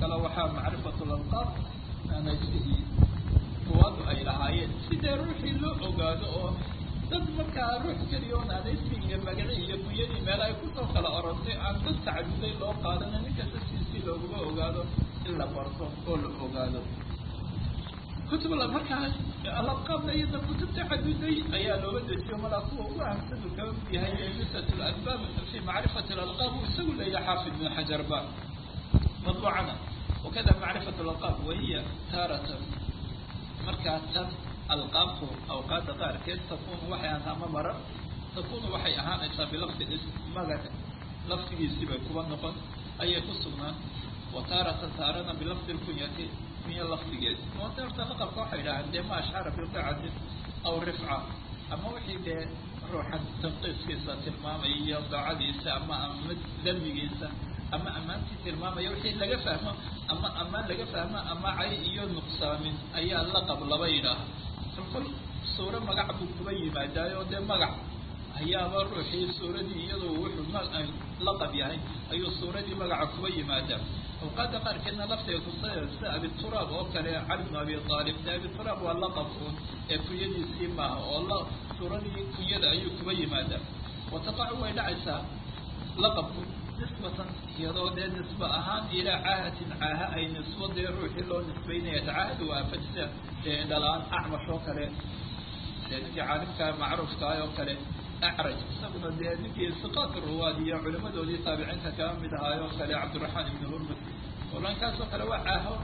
kale waxaa macrifatu lalqaab anajihii kuwadu ay lahaayeen sidee ruuxii loo ogaado oo dad markaa ruux keliya oo naadaysi iyo magaci iyo kunyadii meel ay kusoo kala orantay aan dad tacaduday loo qaadana ninkasta siisii looguma ogaado in la barto oo la ogaado kutub markaas alaqaabna iyada kutub tacaduday ayaa looga dejiyo malaa kuwa ugu ahamsanu kaba mid yahay nusat lalbaab fi macrifati alalqaab uu isagu leeyahay xaafid ibn xajarba madbuucana wakada macrifat alalqaab wahiya taaratan markaa tan alqaabku awqaada qaarkeed takunu waxay ahaata ama marar takunu waxay ahaanaysaa bilafdi magac lafdigiisii bay kuba noqon ayay ku sugnaan wa taaratan taarana bilafdi lkunyati kunya lafdigeed moota horta laqabka waxay idhahaan dee ma ashcara biqicatin aw rifca ama wixii dee ruuxan tanqiiskiisa tilmaamaya iyo daacadiisa ama ama dambigiisa ama ammaantii tilmaamaya wixii laga fahmo ama ammaan laga fahmo ama cay iyo nuqsaamin ayaa laqab laba yidhaaha kolkol suuro magac buu kuba yimaadaayo dee magac ayaaba ruuxii suuradii iyadoo wuxuu laqab yahay ayuu suuradii magaca kuba yimaadaa awqaada qaarkeedna laftiga kusaya sida abituraab oo kale cali bnu abi aalib de abituraab waa laqabkuun ee kunyadiisii maaha oo suuradii kunyada ayuu kuba yimaadaa wataqacu way dhacaysaa laqabku nisbatan iyadoo dee nisba ahaan ilaa caahatin caaha ay nisbo dee ruuxii loo nisbaynaya tacaahadu waa fajsa dee dhalaan acmash oo kale dee ninkii caalimka macruufkaah oo kale acraj isaguna dee ninkii siqaat ruwaad iyo culimadoodii taabiciinta kala mid ahaay oo kale cabdiraxmaan ibni hurmud olankaas oo kale waa caaho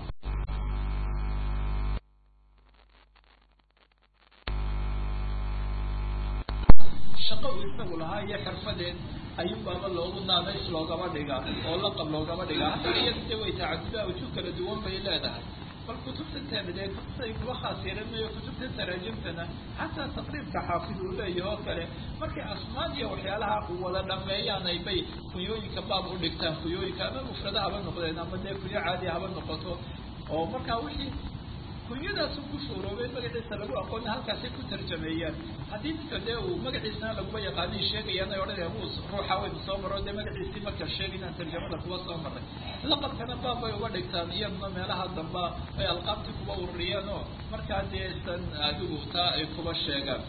shaqo uu isagu lahaa iyo xirfadeed ayuun baaba loogu naadays loogaba dhigaa oo laqab loogaba dhigaa hataa iyada de way tacadudaa wujuu kala duwan bay leedahay bal kutubta taamidee kutubtay kuba khaas yeelanayo kutubta taraajimtana xataa taqriibka xaafid uu leeyahay oo kale markay asmaad iyo waxyaalaha wada dhameeyaan ay bay kunyooyinka baab u dhigtaan kunyooyinka ama mufrada haba noqdeen ama dee kunyo caadi haba noqoto oo markaa wixii kunyadaasu ku shuuroobay magaciisa lagu aqoona halkaasay ku tarjameeyaan haddii ninka dee uu magaciisana laguma yaqaanay sheegayaan ay odhanayaan wuu ruuxa waynu soo maro dee magaciisii marka sheegaynaan tarjamada kuwa soo maray laqabkana baab bay uga dhigtaan iyaduna meelaha damba ay alqaabtii kuba ururiyeen oo markaa dee san adigu taa ay kuba sheegaan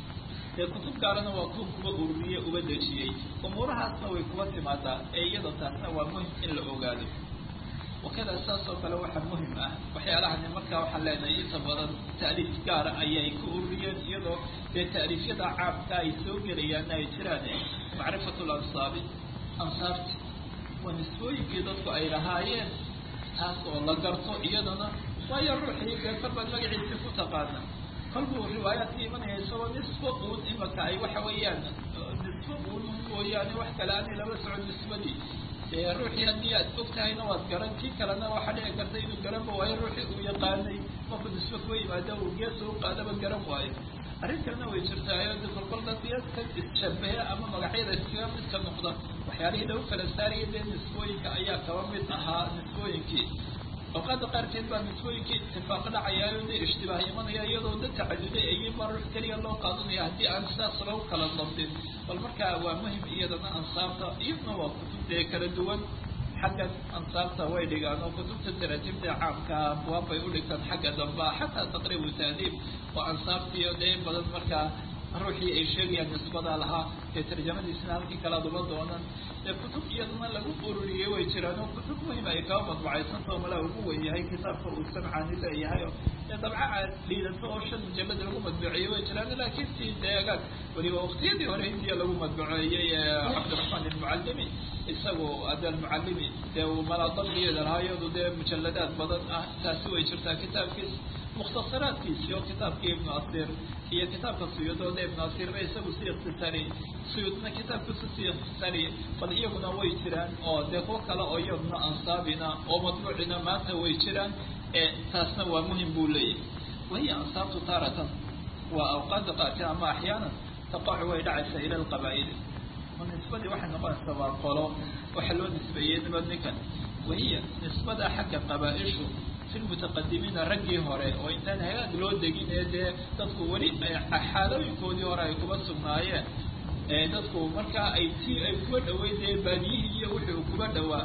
dee kutub gaarana waa kuwa kuba ururiye uba dejiyey umuurahaasna way kuba timaadaa ee iyada taasna waa muhim in la ogaado wakada saas oo kale waxaa muhim ah waxyaalahani markaa waxaan leenahay inta badan taaliif gaara ayay ku ururiyeen iyadoo dee taaliifyada caamka ay soo gelayaanna ay jiraan macrifatu lansaabi ansaabti waa nisbooyinkii dadku ay lahaayeen taas oo la garto iyadana waayo ruuxii dee kolbaad magaciisii ku taqaana kolbuu riwaayaadka imanaya isagoo nisbo uun imaka ay waxa weeyaan nisbo uun mooyaane wax kale aanay laba socon nisbadii dee ruuxii haddii aad og tahayna waad garan kii kalena waxaa dhici karta inuu garanba waayo ruuxii uu yaqaanay markuu nisbe kuwa yimaado uu geesa u qaadaba garan waayo arrin kalena way jirtaayo de kolkol dadka isshabahe ama magacyada iskaga midka noqda waxyaalihii lagu kala saaraya dee nisbooyinka ayaa kaba mid ahaa nisbooyinkii awqaada qaarkeed baa nisbooyinkii itifaaqa dhacayaayo dee ishtibaah imanaya iyadoo dad tacaduday ayay baa ruux keliya loo qaadanaya haddii aan sidaas lagu kala dabdin bal markaa waa muhim iyadana ansaabta iyaduna waa kutub dee kala duwan xagga ansaabta way dhigaan oo kutubta daraajibda caamka abwaab bay u dhigtaan xagga damba xataa taqriibu taadiib oo ansaabtiiyo dee in badan markaa ruuxii ay sheegayaan nisbadaa lahaa ee tarjamadiisna halkii kalaad uma doonan dee kutub iyadana lagu ururiyey way jiraan oo kutub muhim ay kaba madbucaysantao malaa ugu wen yahay kitaabka uu samcaani leeyahay oo dee dabca liidato oo shan mujallad lagu madbuceeyey way jiraan laakiin si deegaag weliba waqtiyadii hore hindiya lagu madbuceeyey cabdiraxmaan ilmucallimi isagu ada almucallimi dee uu malaa dabdigeeda lahaa iyadu dee mujalladaad badan ah taasi way jirtaa kitaabkiis mukhtasaraadkiisi oo kitaabkii ibnu asir iyo kitaabka suyuudoode ibnu asirba isagu si ikhtisaariyey suyuudna kitaabkiisu si ikhtisaariyey bal iyaguna way jiraan oo dee kuwo kale oo iyaguna ansaabina oo madbuucina maanta way jiraan ee taasna waa muhim buu leeyahay wahiya ansaabtu taaratan waa awqaada qaati ama axyaanan taqacu way dhacaysaa ila alqabaa'ili nisbadii waxay noqonaysaa waa qolo waxa loo nisbeeyey nabad ninkan wahiya nisbada xagga qabaa-ishu fi lmutaqadimiina raggii hore oo intaan hagaag loo degin ee dee dadku weli xaalooyinkoodii hore ay kuba sugnaayeen ee dadku markaa ay ti ay kuba dhaweyd ee baadiyihii iyo wixii uu kuba dhawaa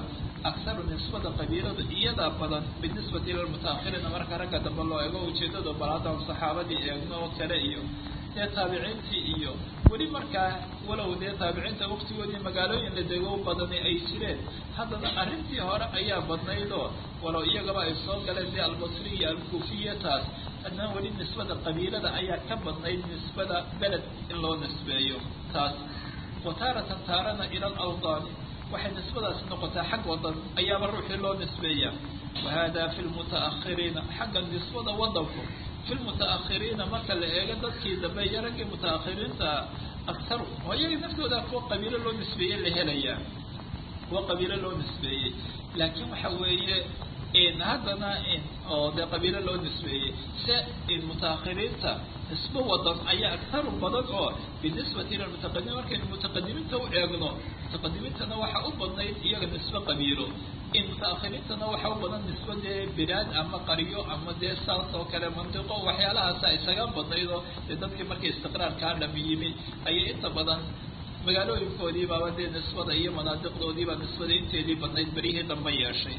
akharu nisbada qabiiladu iyadaa badan binisbati ila lmutaahiriina marka ragga dambe loo eego ujeedada bal haddaan saxaabadii eegno oo kale iyo dee taabiciintii iyo weli markaa walow dee taabiciinta waktigoodii magaalooyin la dego badani ay jireen haddana arrintii hore ayaa badnaydoo walow iyagaba ay soo galeen dee albasri iyo alkuufiya taas haddana weli nisbada qabiilada ayaa ka badnayd nisbada beled in loo nisbeeyo taas wa taaratan taarana ila alawdaani waxay nisbadaasi noqotaa xag wadan ayaaba ruuxii loo nisbeeyaa wahada fi lmutaakhiriina xagga nisbada wadanku fi lmutaakhiriina marka la eego dadkii dambe iyo raggii mutaakhiriinta aktaru oo iyaga naftooda kuwa qabiilo loo nisbeeyey la helayaa kuwa qabiilo loo nisbeeyey laakiin waxa weeye haddana oo dee qabiilo loo nisbeeyey se mutaakhiriinta nisbo wadan ayaa aktaru badan oo binisbati ila mutaqadimiin markaynu mutaqadimiinta u eegno mutaqadimiintana waxaa u badnayd iyaga nisbo qabiilo in mutaakhiriintana waxaa u badan nisbo dee bilaad ama qaryo ama dee saas oo kale mantiqo waxyaalahaasa isaga badnaydoo dee dadkii markay istiqraarkaa dhami yimi ayay inta badan magaalooyinkoodii baaba dee nisbada iyo manaadiqdoodiiba nisbada inteedii badnayd beryihii dambe yeeshay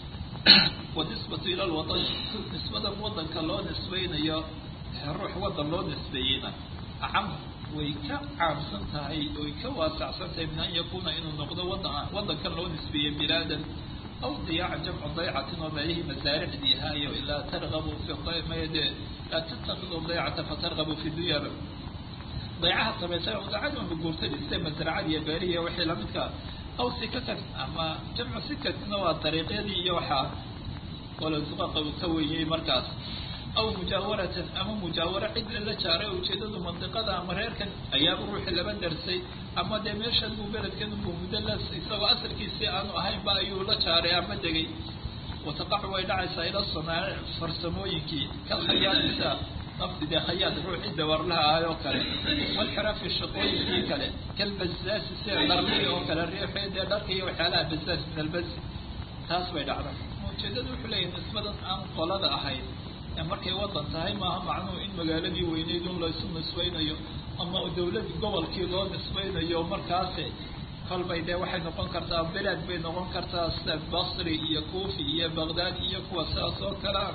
wanisbatu ila lwadan nisbada wadanka loo nisbaynayo ruux wadan loo nisbeeyeyna acam way ka caamsan tahay way ka waasacsan tahay min an yakuna inuu noqdo wadan wadankan loo nisbeeyey bilaadan aw diyaaca jamcu daycatin oo meelihii masaaricdii haayo laa targabu fi made laa tattakidu daycata fatargabu fi dunyaba daycaha samaysa dacadma guurtadhiste masracad iyo beerihiiyo wixii lamidka aw sikakan ama jamcu sikatina waa dariiqyadii iyo waxaa walasuqaqa uu ka weeyey markaas aw mujaawaratan ama mujaawaro cid lala jaaray ujeedadu mandiqada ama reerkan ayaaba ruuxi laba darsay ama dee meeshan buu beledkan buu muddo la isagoo asalkiisii aanu ahaynba ayuu la jaaray ama degay wataqacu way dhacaysaa ila sanaa'ic farsamooyinkii kal khayaadisa nafti dee khayaad ruuxii dawarlaha ahay oo kale walxiraafi shaqooyinkii kale kalbasaasi sida dharlii oo kale riixi dee dharka iyo waxyaalaha basaas min albasi taas bay dhacda ujeedadu wuxuu leeyahay nisbadan aan qolada ahayn markay wadan tahay maaha macnuhu in magaaladii weyneyd un laysu nisbaynayo ama dawladii gobolkii loo nisbaynayo markaase kolbay dee waxay noqon kartaa beled bay noqon kartaa sida basri iyo kuufi iyo baghdad iyo kuwa sidaas oo kalea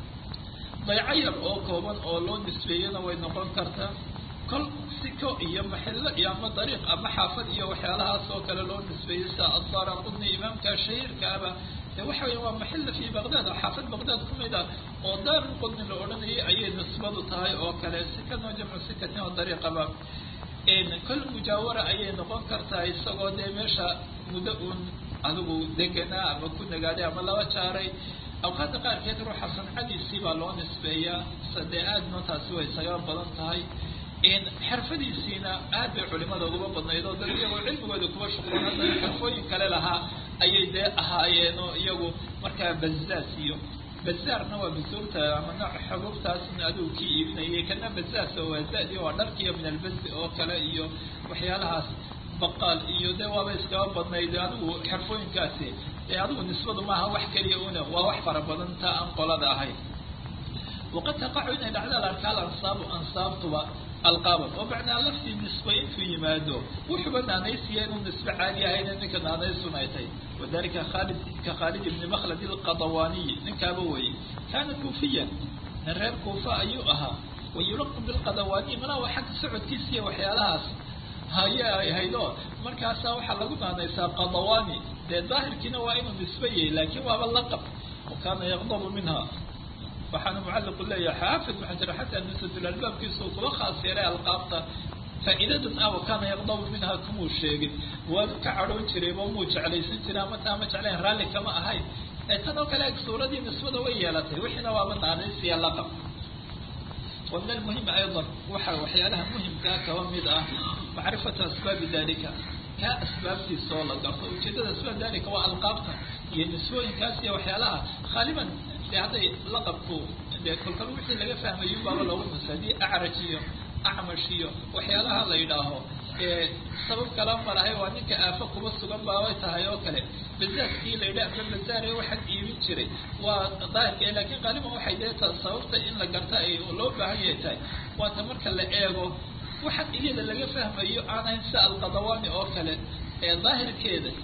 dayco yar oo kooban oo loo nisbeeyana way noqon kartaa kol siko iyo maxillo iyo ama dariiq ama xaafad iyo waxyaalahaas oo kale loo nisbeeyey sida adara qudni imaamka shahiirkaaba de waxa weya waa maxilla fi baghdad xaafad baghdad kumid ah oo daarul qudni la odhanayay ayay nisbadu tahay oo kale sikano jamcu sikatin oo dariiqaba kol mujaawara ayay noqon kartaa isagoo dee meesha muddo uun adigu deganaa ama ku nagaaday ama laba jaaray awqaadda qaarkeed ruuxa sancadiisii baa loo nisbeeyaa sadee aadna taasi way isaga badan tahay xirfadiisiina aad bay culimada uguba badnayd oo dad iyagoo cilmigooda kuwa shuqloon hadda xirfooyin kale lahaa ayay dee ahaayeen oo iyagu markaa bazaas iyo bazaarna waa basuurta ama nooc xubuubtaasna adigu kii iibinayay kana bazaas oo waa zadi waa dharkiiyo min albasi oo kale iyo waxyaalahaas baqaal iyo dee waaba iskaba badnayd adigu xirfooyinkaasi dee adigu nisbadu maaha wax keliya una waa wax fara badan ta aan qolada ahayn waqad taqacu inay dhacda arkaa alansaabu ansaabtuba alqaaban oo macnaa laftii nisba intuu yimaado wuxuuba naanaysiya inuu nisbe caadi ahayn ninka naanaysun ay tahay wadalika khalid ka khaalid ibni makhlad alqadawaniyi ninkaaba weye kaana kuufiyan nin reer kuufa ayuu ahaa wayulaqu bilqadawaniyi mana waa xagga socodkiisiiya waxyaalahaas haya ay haydo markaasaa waxaa lagu naanaysaa qadawani dee daahirkiina waa inuu nisbe yahay laakin waaba laqab wa kaana yaqdabu minha waxaana mucaliqu leeyahay xaafid maxaa jira xataa nusatul albaabkiisa uu kuba khaas yeelay alqaabta faa'iidadan ah wakaana yaqdabu minha kumuu sheegin waa ka cadhoon jiray ma muu jeclaysan jiray ama taa ma jeclayn raalli kama ahayn ee tan oo kale suuradii nisbada way yeelatay wixiina waaba naanaysiya laqab wa min almuhimi aydan waxa waxyaalaha muhimkaa kaba mid ah macrifatu asbaabi dalika kaa asbaabtiisa oo la garto ujeedada asbaab dalika waa alqaabta iyo nisbooyinkaas iyo waxyaalaha khaaliban de hadday laqabku de kolkal wixii laga fahmayo baaba loogu nus haddii acraj iyo acmash iyo waxyaalaha la yidhaaho ee sabab kala malahay waa ninka aafo kuba sugan baabay tahay oo kale bazaaskii la yidhah ama bazaare waxaan iibin jiray waa daahirka lakin qaaliban waxay dee ta sababta in la garta ay loo baahan yahay tahay waata marka la eego waxaan iyada laga fahmayo aan ahayn sida alqadawani oo kale ee daahirkeeda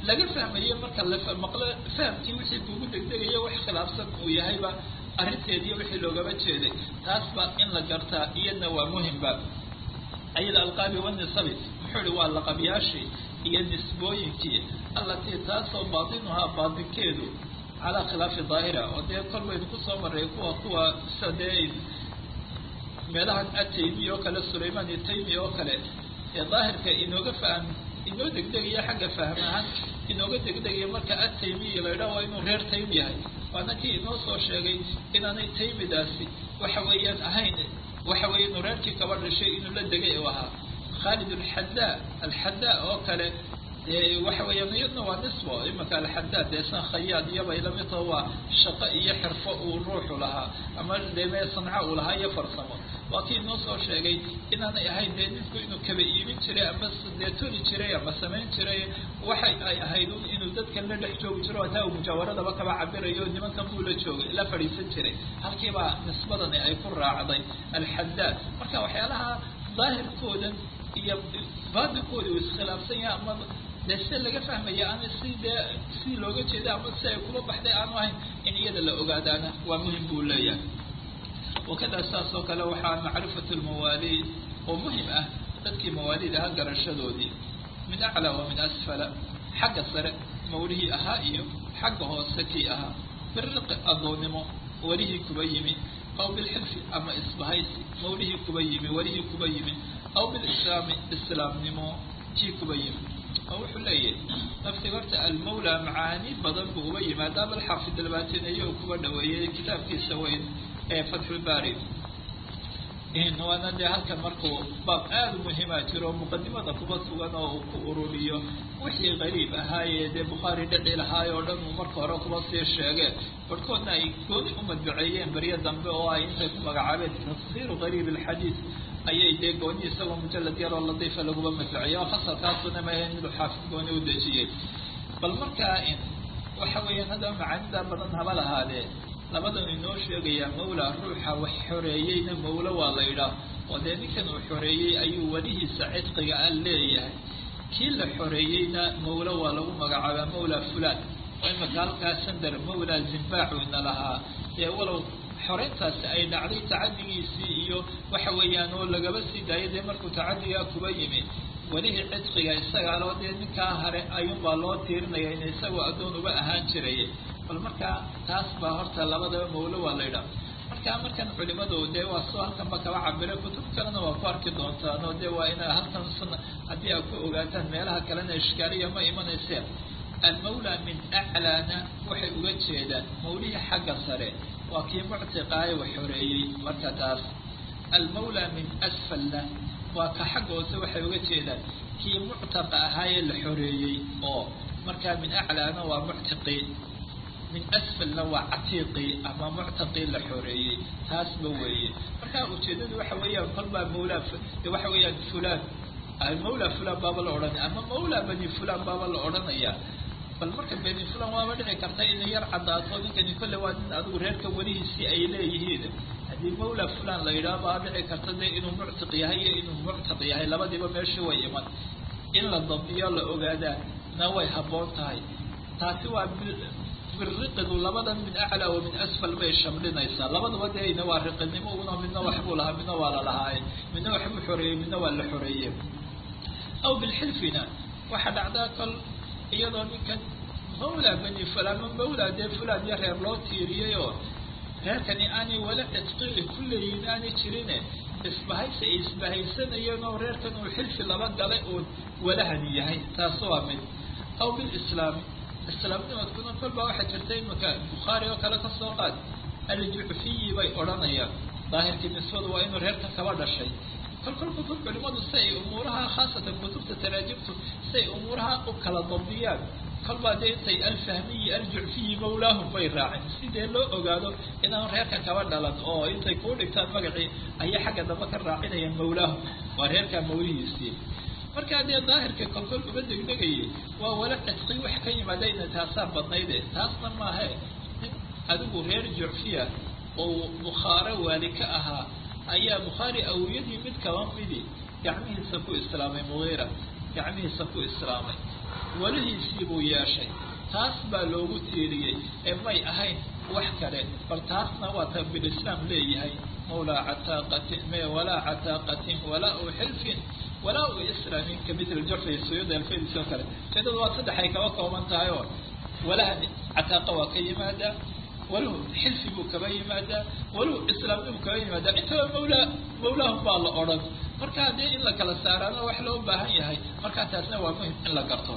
laga fahmayo marka la maqlo fahamkii wixii kugu degdegayo wax khilaafsan uu yahayba arrinteediiyo wixii loogaba jeeday taas ba in la gartaa iyadna waa muhimba ayada alqaabi wanisabi muxuu ihi waa laqabyaashii iyo nisbooyinkii allatii taasoo baatinuhaa baatinkeedu calaa khilaafi daahira oo dee kol baynu kusoo maray kuwa kuwa sida dee meelahan ataymi oo kale sulayman iyo taymi oo kale ee daahirka inooga faham inoo degdegaya xagga fahm ahaan inooga degdegaya marka ataymiya la idhaha waa inuu reer taym yahay waana kii inoo soo sheegay inaanay taymidaasi waxa weeyaan ahayn waxa weeye inuu reerkii kaba dhashay inuu la degay u ahaa khaalid alxadaa alxadaa oo kale waxa weeyaan iyadna waa nisbo imika alxadaad dee san khayaad iyobay lamid taho waa shaqo iyo xirfo uu ruuxu lahaa ama dee sanco uu lahaa iyo farsamo waa kii inoo soo sheegay inaanay ahayn dee ninku inuu kaba iibin jiray ama dee toli jiray ama samayn jiray waxay ay ahayd un inuu dadkan la dhex joogi jiro hataa uu mujaawaradaba kaba cabirayo nimankan buu la joogay la fadhiisan jiray halkiibaa nisbadani ay ku raacday alxadaad marka waxyaalaha daahirkoodan iyo baatinkooda uu iskhilaafsan yahay ama dee sida laga fahmaya ama si dee si looga jeeda ama si ay kuba baxday aanu ahayn in iyada la ogaadaana waa muhim buu leeyahay wakada saas oo kale waxaa macrifatu lmawaaliid oo muhim ah dadkii mawaalid ahaa garashadoodii min aclaa wa min asfala xagga sare mawlihii ahaa iyo xagga hoose kii ahaa biriqi adoonnimo welihii kuba yimi aw bilxilfi ama isbahaysi mawlihii kuba yimi welihii kuba yimi aw bilislaami islaamnimo kii kuba yimi oo wuxuu leeyahay naftiga horta almawla macaani badan buu uba yimaada bal xaafid albaatinayo uu kuba dhaweeyey kitaabkiisa weyn ee fatxulbaari waana dee halkan markuu baab aada u muhiima jiro muqadimada kuba sugan oo uu ku ururiyo wixii qariib ahaayee dee bukhaari dhici lahaay oo dhan uu marka hore kuba sii sheegeen barhkoodna ay gooni u madbaceeyeen beryo dambe oo ay intay ku magacaabeen tafsiiru qariib alxadiid ayay dee gooni isagoo mujalad yaroo latiifa laguba madbaceeya oo fasalkaasuna maahayn miduu xaafid gooni u dejiyey bal markaa waxa weeyaan haddaba macaanida badan haba lahaadee labadan inoo sheegayaa mawla ruuxa wax xoreeyeyna mawlo waa la yidhaah oo dee ninkan uu xoreeyey ayuu welihiisa cidqiga a leeyahay kii la xoreeyeyna mawlo waa lagu magacaabaa mawla fulan oo imaka halkaa sandar mawla zimbaaxuna lahaa dee walow xoreyntaasi ay dhacday tacadigiisii iyo waxa weeyaan oo lagaba sii daayay dee markuu tacadigaa kuba yimi welihii cidqiga isagaa loo dee ninkaa hare ayuunbaa loo tiirinaya in isagoo addoon uba ahaan jiray bal markaa taas baa horta labadaba mawlo waa la yidhaha marka markan culimadu dee waa soo halkanba kaba cabire kutub kalena waa ku arki doontaan oo dee waa ina halkan sunna haddii aad ku ogaataan meelaha kalena ishkaaliya ma imanayseen almawla min aclaana waxay uga jeedaan mawlihii xagga sare waa kii muctiqaaye wax xoreeyey marka taas almawla min asfalna waa ka xagga hoose waxay uga jeedaan kii muctaqa ahaayee la xoreeyey oo markaa min aclaana waa muctiqii min asfalna waa catiiqii ama muctaqii la xoreeyey taasba weeye markaa ujeedadu waxa weeyaan kolbaa mawla waxa weeyaan fulan mawla fulan baaba la odhanaya ama mawla bani fulan baaba la odhanaya bal marka bani fulan waaba dhici karta inay yar cadaato ninkani kolle waa nin adigu reerka welihiisii ay leeyihiin haddii mawla fulan la yidhaha baa dhici karta de inuu muctiq yahay iyo inuu muctaq yahay labadiiba meesha way iman in la dambiyo la ogaadaa na way habboon tahay taasi waa biriqidu labadan min aclaa wa min asfal bay shamlinaysaa labadaba deena waa riqinimo una midna waxbuu lahaa midna waa la lahaaye midna waxbuu xoreeyey midna waa la xoreeyey aw bilxilfina waxaa dhacdaa kol iyadoo ninkan mawla bani fulan ma mawla dee fulan iyo reer loo tiiriyey oo reerkani aanay wala cidqii ku leeyihin aanay jirine isbahaysi ay isbahaysanayeen oo reerkan uu xilfi laba galay uu walahani yahay taas waa mid aw bilislaam islaamnimadkuna kolbaa waxaa jirta imika bukhaari oo kale kasoo qaad aljucfiyi bay odhanayaan daahirkii nisbadu waa inuu reerka kaba dhashay kol kol kutub culimadu si ay umuuraha khaasatan kutubta taraajibtu si ay umuuraha u kala dabdiyaan kolbaa dee intay alfahmiyi aljucfiyi mawlaahum bay raaceen sidee loo ogaado inaan reerka kaba dhalan oo intay kuu dhigtaan magacii ayay xagga dambe ka raacinayaan mawlaahum waa reerkaa mawlihiisii markaa dee daahirka kolkol uba degdegayay waa wala cidqi wax ka yimaadayna taasaa badnayde taasna maahe nin adigu reer jucfiya oo bukhaare waali ka ahaa ayaa bukhaari awiyadii mid kaba midi gacmihiisa ku islaamay mugiira gacmihiisa ku islaamay welihiisii buu yeeshay taas baa loogu tiiriyey ee may ahayn wax kale bal taasna waa ta bilislaam leeyahay mawlaa cataaqatin me walaa cataaqatin walaa u xilfin walaa u islaamin kamithli jurfi suyuud alfedis oo kale ujeedada waa saddex ay kaba kooban tahay oo walahani cataaqa waa ka yimaadaa waluhu xilfi buu kaba yimaadaa waluhu islaamni buu kaba yimaadaa intaba mawlaa mawlaahum baa la odhan marka haddii in la kala saaraana wax loo baahan yahay markaa taasna waa muhim in la garto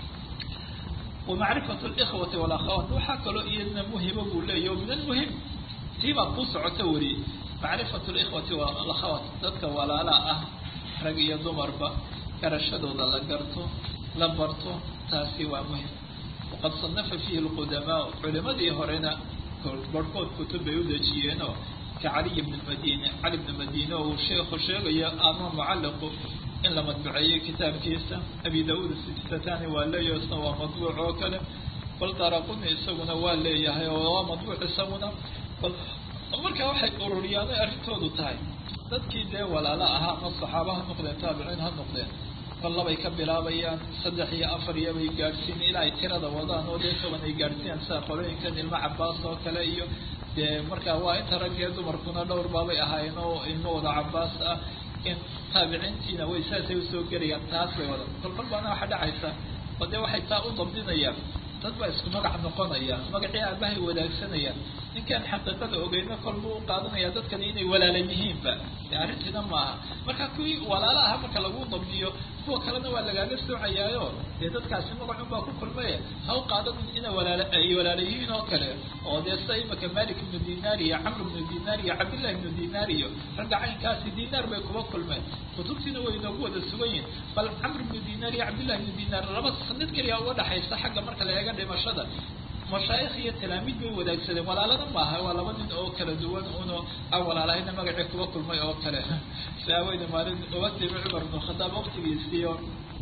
ومعرفة الإخوة والأخوات waxaa kaloo iyadna muhima buu leeyahy min almuhim tii baa ku socota weli macrifatu likhwati walakhawaat dadka walaalaa ah rag iyo dumarba garashadooda la garto la barto taasi waa muhim waqad صanafa fiihi lqudamaa culimadii horena barhkood kutub bay u dejiyeenoo ka caliy bn madine cali bn madine uu sheekhu sheegayo ama mucaliqu in la madbuceeyo kitaabkiisa abi daud sitatani waa leeyahay isna waa madbuuc oo kale bal daraquni isaguna waa leeyahay oo waa madbuuc isaguna bal marka waxay ururiyaanay arrintoodu tahay dadkii dee walaala ahaa ama saxaaba ha noqdeen taabiciin ha noqdeen bal labay ka bilaabayaan saddex iyo afar iyo bay gaadhsiin ilaa ay tirada wadaan oo dee toban ay gaadhsiiyaan sida qolooyinkan ilmo cabaas oo kale iyo dee marka waa inta raggee dumarkuna dhowr baabay ahaayeen oo ilmo wada cabaas ah in taabiciintiina way saasay usoo gelayaan taas bay wadan kolkol baana waxa dhacaysa oo dee waxay taa u dabdinayaan dad baa isku magac noqonaya magacii aabahay wadaagsanayaan ninkaan xaqiiqada ogeyno kol buu u qaadanaya dadkani inay walaala yihiinba de arrintiina maaha marka kuwii walaala aha marka lagu dabdiyo kuwa kalena waa lagaaga soocayaayo dee dadkaasi magacun baa ku kulmaya ha u qaadanin ina walaala ay walaala yihiin oo kale oo dee sida imaka malik ibnu dinaar iyo camr ibnu dinaar iyo cabdillahi ibnu dinaar iyo ragga caynkaasi dinaar bay kuba kulmeen kutubtiina way inoogu wada sugan yihin bal camr ibnu dinaar iyo cabdillahi ibnu dinaar laba sanad keliya uga dhaxaysa xagga marka la eega dhimashada mashaayikh iyo talaamiid bay wadaagsadeen walaalada maaha waa laba nin oo kala duwan uno aan walaalahayna magacii kuba kulmay oo kale saaweyne maalin uga timi cumar ibn khadaab waqtigiisiiyo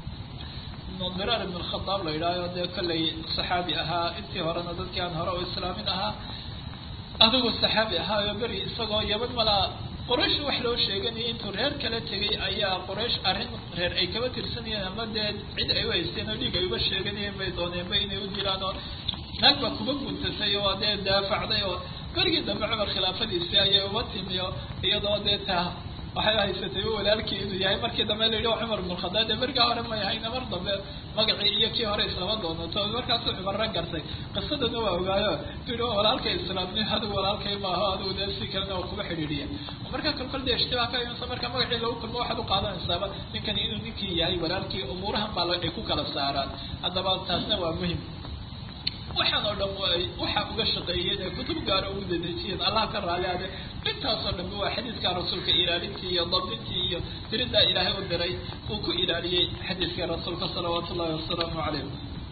diraar ibn khadaab la yidhaaho dee kollay saxaabi ahaa intii horena dadkii aan hore u islaamin ahaa adigoo saxaabi ahaayo beri isagoo yaban malaa qoraysh wax loo sheeganaya intuu reer kala tegay ayaa qoraysh arrin reer ay kaba tirsanayeen ama dee cid ay u haysteen oo dhiig ay uga sheeganayeen bay dooneenba inay u jiraan oo naag baa kuba guntasay oo dee daafacday oo berigii dambe cumar khilaafadiisii ayay uba timi oo iyadoo dee taa waxay haysatay walaalkii inuu yahay markii dambe la yidhi cumar ibn khadaab dee berigaa hore may ahayna mar dambe magacii iyo kii hore islama doonato markaasuu cumarra gartay qisadana waa ogaayo tu yidhi walaalkay islaamni adigu walaalkay maaho adigu dee si kalena waa kuba xidhiidhiya marka kolkol dee ishtibaah ka imansa marka magacii lagu kulmo waxaad u qaadanaysaaba ninkani inuu ninkii yahay walaalkii umuurahan baa ay ku kala saaraan haddaba taasna waa muhim waxaan oo dhan waxaa uga shaqeeyeen ee kutub gaara ugu dadejiyeen allah ka raali ade intaasoo dhanba waa xadiidka rasuulka ilaalintii iyo dabdintii iyo diridaa ilaahay u diray uu ku ilaaliyey xadiidka rasuulka salawaatu ullahi wasalaamu calayh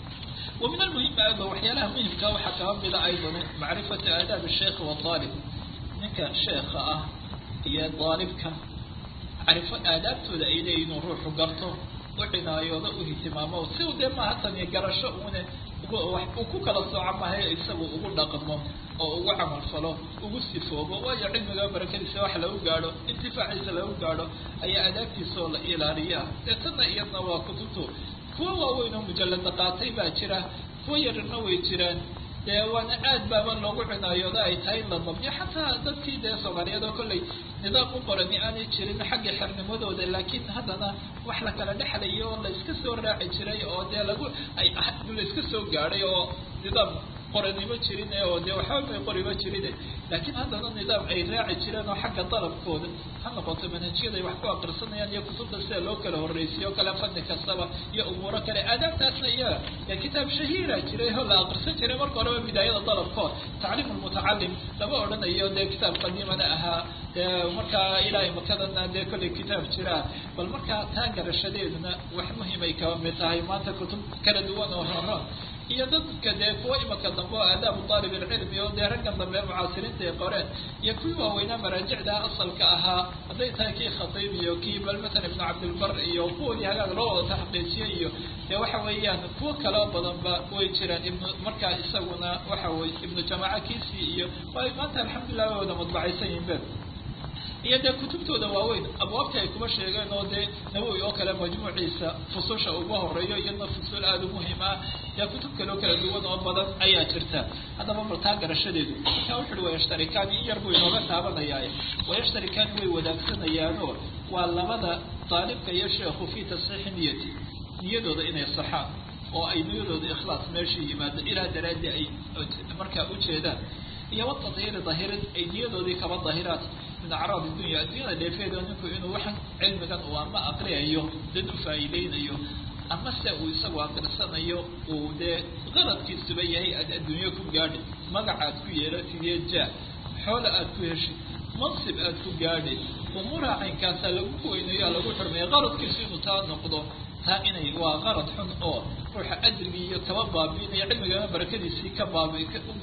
wa min almuhim ayda waxyaalaha muhimka waxaa kaba mida aydan macrifatu aadaab sheikh waalib ninka sheekha ah iyo daalibka macrifo aadaabtooda ay leeyihin inuu ruuxu garto u cinaayoodo u ihtimaamo si u dee maaha taniyo garasho uune uu ku kala sooco mahay isagu ugu dhaqmo oo ugu camal falo ugu sifoobo waayo cilmiga barakadiisa wax lagu gaadho intifaaciisa lagu gaadho ayaa adaabtiisa oo la ilaaliyaa dee tanna iyadna waa kutubtu kuwa waaweyn oo mujallada qaatay baa jira kuwa yarna way jiraan dee waana aad baaba loogu cinaayooda ay tahay in la dabyo xataa dadkii dee soomaaliyeed oo kollay nidaam u qorani aanay jirin xagga xernimadooda laakiin haddana wax la kala dhexlayo oo la iska soo raaci jiray oo dee lagu ay la iska soo gaadhay oo nidaam qoranimo jirin oo dee waxba may qoriba jirin laakiin haddana nidaam ay raaci jireen oo xagga dalabkooda ha noqoto manhajyada ay wax ku aqrisanayaan iyo kutubta sida loo kala horreysiyo kale fani kastaba iyo umuuro kale aadaabtaasna iyaga ee kitaab shahiira jiray oo la aqrisan jiray marka horeba bidaayada dalabkood tacliim lmutacalim lama odhanayo dee kitaab qadiimana ahaa dee markaa ilaahay makadana dee kollay kitaab jiraa bal markaa taa garashadeeduna wax muhimay kaba mid tahay maanta kutub kala duwan oo horon iyo dadka dee kuwa imaka dambe oo aadaabu aalib ilcilmi oo dee raggan dambe mucaasiriinta ay qoreen iyo kuwii waaweynaa maraajicda asalka ahaa hadday tahay kii khatiib iyo kii bal matalan ibnu cabdilbar iyo kuwoodii hagaag loo wada taxqiijiyay iyo dee waxa weeyaan kuwo kaleo badanba way jiraan ibnu markaa isaguna waxa weye ibnu jamaaca kiisii iyo waay maanta alxamdulilah way wada madbacaysan yihin be iyo dee kutubtooda waaweyn abwaabtii ay kuma sheegeen oo dee nawowi oo kale majmuuciisa fususha ugu horeeyo iyadna fusul aada u muhiim ah dee kutub kaleo kala duwan oo badan ayaa jirta haddaba baltaa garashadeedu markaa wuxu uhi wayashtarikaani in yar buu inooga taabanayaaye wayashtarikaani way wadaagsanayaan waa labada daalibka iyo sheekhu fii tasxiixi niyati niyadooda inay saxaan oo ay niyadooda ikhlaas meesha yimaado ilaa daraadii ay markaa ujeedaan iyo watadhiiri dahirin ay niyadoodii kaba dahiraat min acraab dunya addunyada dheefeeda ninku inuu waxan cilmigan uu ama aqriyayo dad u faa'iideynayo ama se uu isagu aqrisanayo uu dee qaradkiisuba yahay aad adduunyo ku gaadhi magac aad ku yeelatid iyo jaa xoola aad ku heshid mansib aad ku gaadhi umuuraha caynkaasaa lagu weynayo lagu xurmeeya qaradkiisu inuu taa noqdo taa inay waa qarad xun oo ruuxa ajrigii iyo kaba baabiinaya cilmigana barakadiisii ka baabi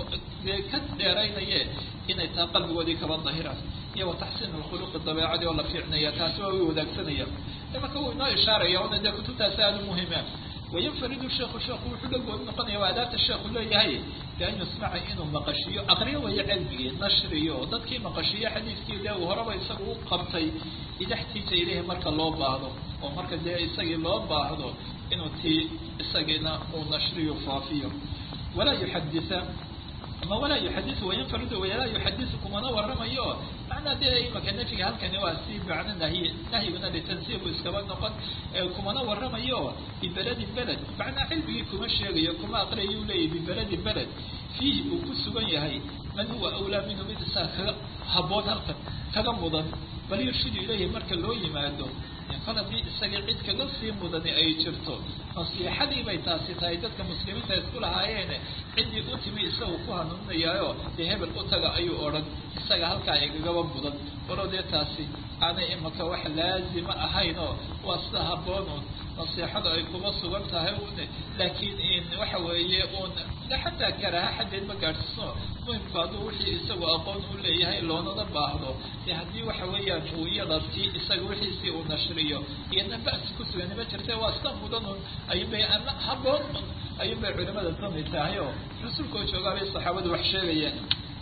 ka dheeraynaye inay taa qalbigoodii kaba dahiraan iyo wa taxsiin alkhuluqi dabeecadii oo la fiicnaya taasi waa way wadaagsanaya imanka wuu inoo ishaaraya ona dee kutubtaasi aada u muhiima wayanfaridu sheekhu sheekhu wuxuu la gooni noqonaya waa adaabta sheekhu leeyahay bian yusmaca inuu maqashiyo aqriyo waya cilmigii nashriyo dadkii maqashiyo xadiiskii dee uu horeba isaga u qabtay idaxtiija ileyhi marka loo baahdo oo marka dee isagii loo baahdo inuu tii isagiina uu nashriyo faafiyo walaa yuxadisa ama walaa yuxadisu wayanfaridu walaa yuxadisu kumana waramayo macnaa dee imaka nafyiga halkani waa si macno nahyi nahyiguna litansiibu iskaba noqon kumana waramayo bibeledin beled macnaa cilmigii kuma sheegayo kuma aqriyayu leeyahy bibeledin beled fiihi uu ku sugan yahay man huwa awlaa minhu mid isaga kaga haboon halkan kaga mudan bal yurshidu ilayhi marka loo yimaado kol haddii isaga cid kaga sii mudani ay jirto nasiixadii bay taasi tahay dadka muslimiinta isku lahaayeene ciddii u timi isagu ku hanuuninayaayo dee hebel u taga ayuu odhan isaga halkaa igagaba mudan walo dee taasi aanay imaka wax laazima ahayn oo waa sida haboon un nasiixadu ay kuma sugan tahay un laakiin waxa weeye un xataa karaha xaddeed ma gaadhsisno muhimku hadduu wixii isagu aqoon u leeyahay loonana baahdo dee haddii waxa weeyaan uu iyada ti isaga wixiisii uu nashriyo iyadna ba'si ku sugani ma jirte waa sida mudan un ayuunbay ama haboon un ayuunbay culimada tami tahay oo rasuulka oo joogaabay saxaabadu wax sheegayaan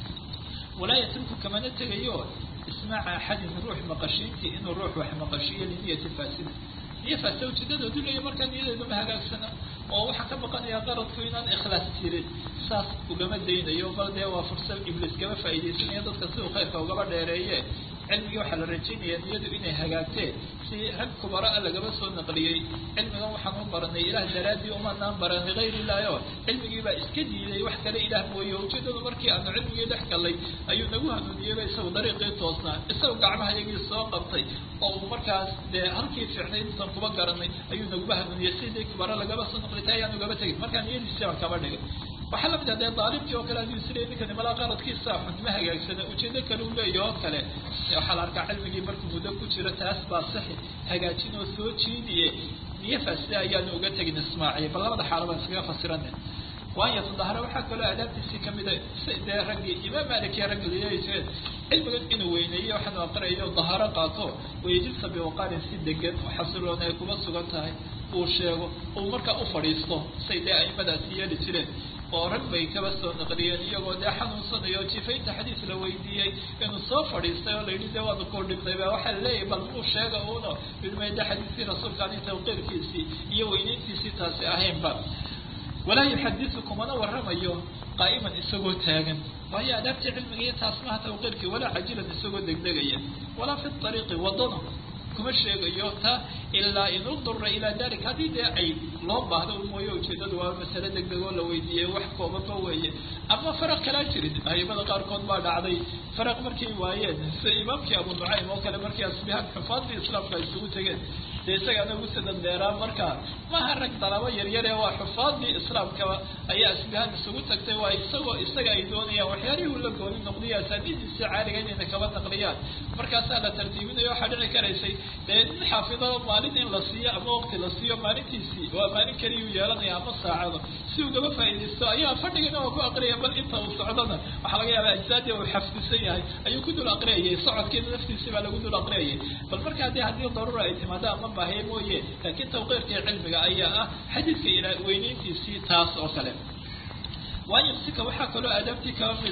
walaa yatruku kamana tegayo ismaaca axadin ruux maqashiintii inuu ruux wax maqashiiyo liniyati faasida niyo faasida ujeedadoodu leeya markaa niyadeedu ma hagaagsana oo waxaa ka baqanaya qaradku inaan ikhlaas jirin saas ugama daynayo bal dee waa fursad ibliis kaba faa'iidaysanaya dadka siduu khayrka ugaba dheereeye cilmigii waxaa la rajaynaya niyadu inay hagaagteen si rag kubara-a lagaba soo naqliyey cilmigan waxaan u baranay ilaah daraadii umanaan baran ligayr illahi o cilmigii baa iska diiday wax kale ilaah mooye ujeedadu markii aanu cilmigii dhex galay ayuu nagu hanuuniyeyba isagu dariiqii toosnaa isagu gacmaha iyagii soo qabtay oo uu markaas dee halkii fiicnayd intaan kuba garanay ayuu naguba hanuuniyey sidii kubara lagaba soo naqlitay ayaan ugaba tegin markaa niyadiisi baan kaba dhigay waxaa lamid ah dee daalibkii oo kale haduu isleey ninkani malaa qaradkiisa xun ma hagaagsana ujeedo kale u leeyahy oo kale waxaa la arkaa cilmigii markuu muddo ku jiro taas baa saxi hagaajin oo soo jiidiye niyo faasida ayaanu uga tegin ismaaciil bal labada xaalo baan iskaga fasirana waayo tadahara waxaa kaloo aadaabtiisii kamida dee raggii imaam malik iyo raggi leeyayseen cilmigan inuu weyneeyo waxaanu aqrinayo daharo qaato wayajilsa biwaqaarin si degan oo xasiloon ay kuma sugan tahay uu sheego uu markaa u fadhiisto say dee aimadaasi yeeli jireen oo rag bay kaba soo naqliyeen iyagoo dee xanuunsanayo jifaynta xadiis la weydiiyey inuu soo fadhiistay oo layidhi dee waanu kuu dhibtay ba waxaa laleeyahay bal uu sheega uno ilmayda xadiiskii rasuulka ani tawqiirkiisii iyo weyneyntiisii taasi ahaynba walaa yuxadisu kumana waramayo qaa'iman isagoo taagan waayo adaabtii cilmiga iyo taas maha tawqiirkii walaa cajilan isagoo degdegaya walaa fi ariiqi wadana kuma sheegayo ta ilaa in udura ilaa dalik haddii dee ay loo baahdo mooye ujeedadu waa masale degdeg oo la weydiiyey wax koobanba weeye ama faraq kalaa jirin aimada qaarkood baa dhacday faraq markay waayeen sida imaamkii abu nucaym oo kale markii asbihaan xufaadii islaamka ay isugu tegeen dee isagaana ugu sadan dheeraa marka maha rag dalabo yaryar ee waa xufaadii islaamkaba ayaa asbihaan isugu tagtay waa isagoo isaga ay doonayaan waxyaalihii ula gooni noqdiya asaanidiisi caaliga inayna kaba naqliyaan markaasaa la tartiibinayo waxaa dhici karaysay dee nin xaafido maalin in la siiyo ama waqti la siiyo maalintiisii waa maalin keliyuu yeelanaya ama saacado si ugaba faa'iidaysto ayaa fadhigana oo ku aqriyaya bal inta uu socdona waxaa laga yaaba ajsaadii uu xafdisan yahay ayuu ku dul aqriyayay socodkeeda naftiisii baa lagu dul aqriyayay bal markaa dee haddii daruura ay timaado ama baahiye mooye laakiin tawqiirkii cilmiga ayaa ah xadiidka ilaa weyneyntiisii taas oo kale waayo sika waxaa kaloo aadaabtii kaba mid ah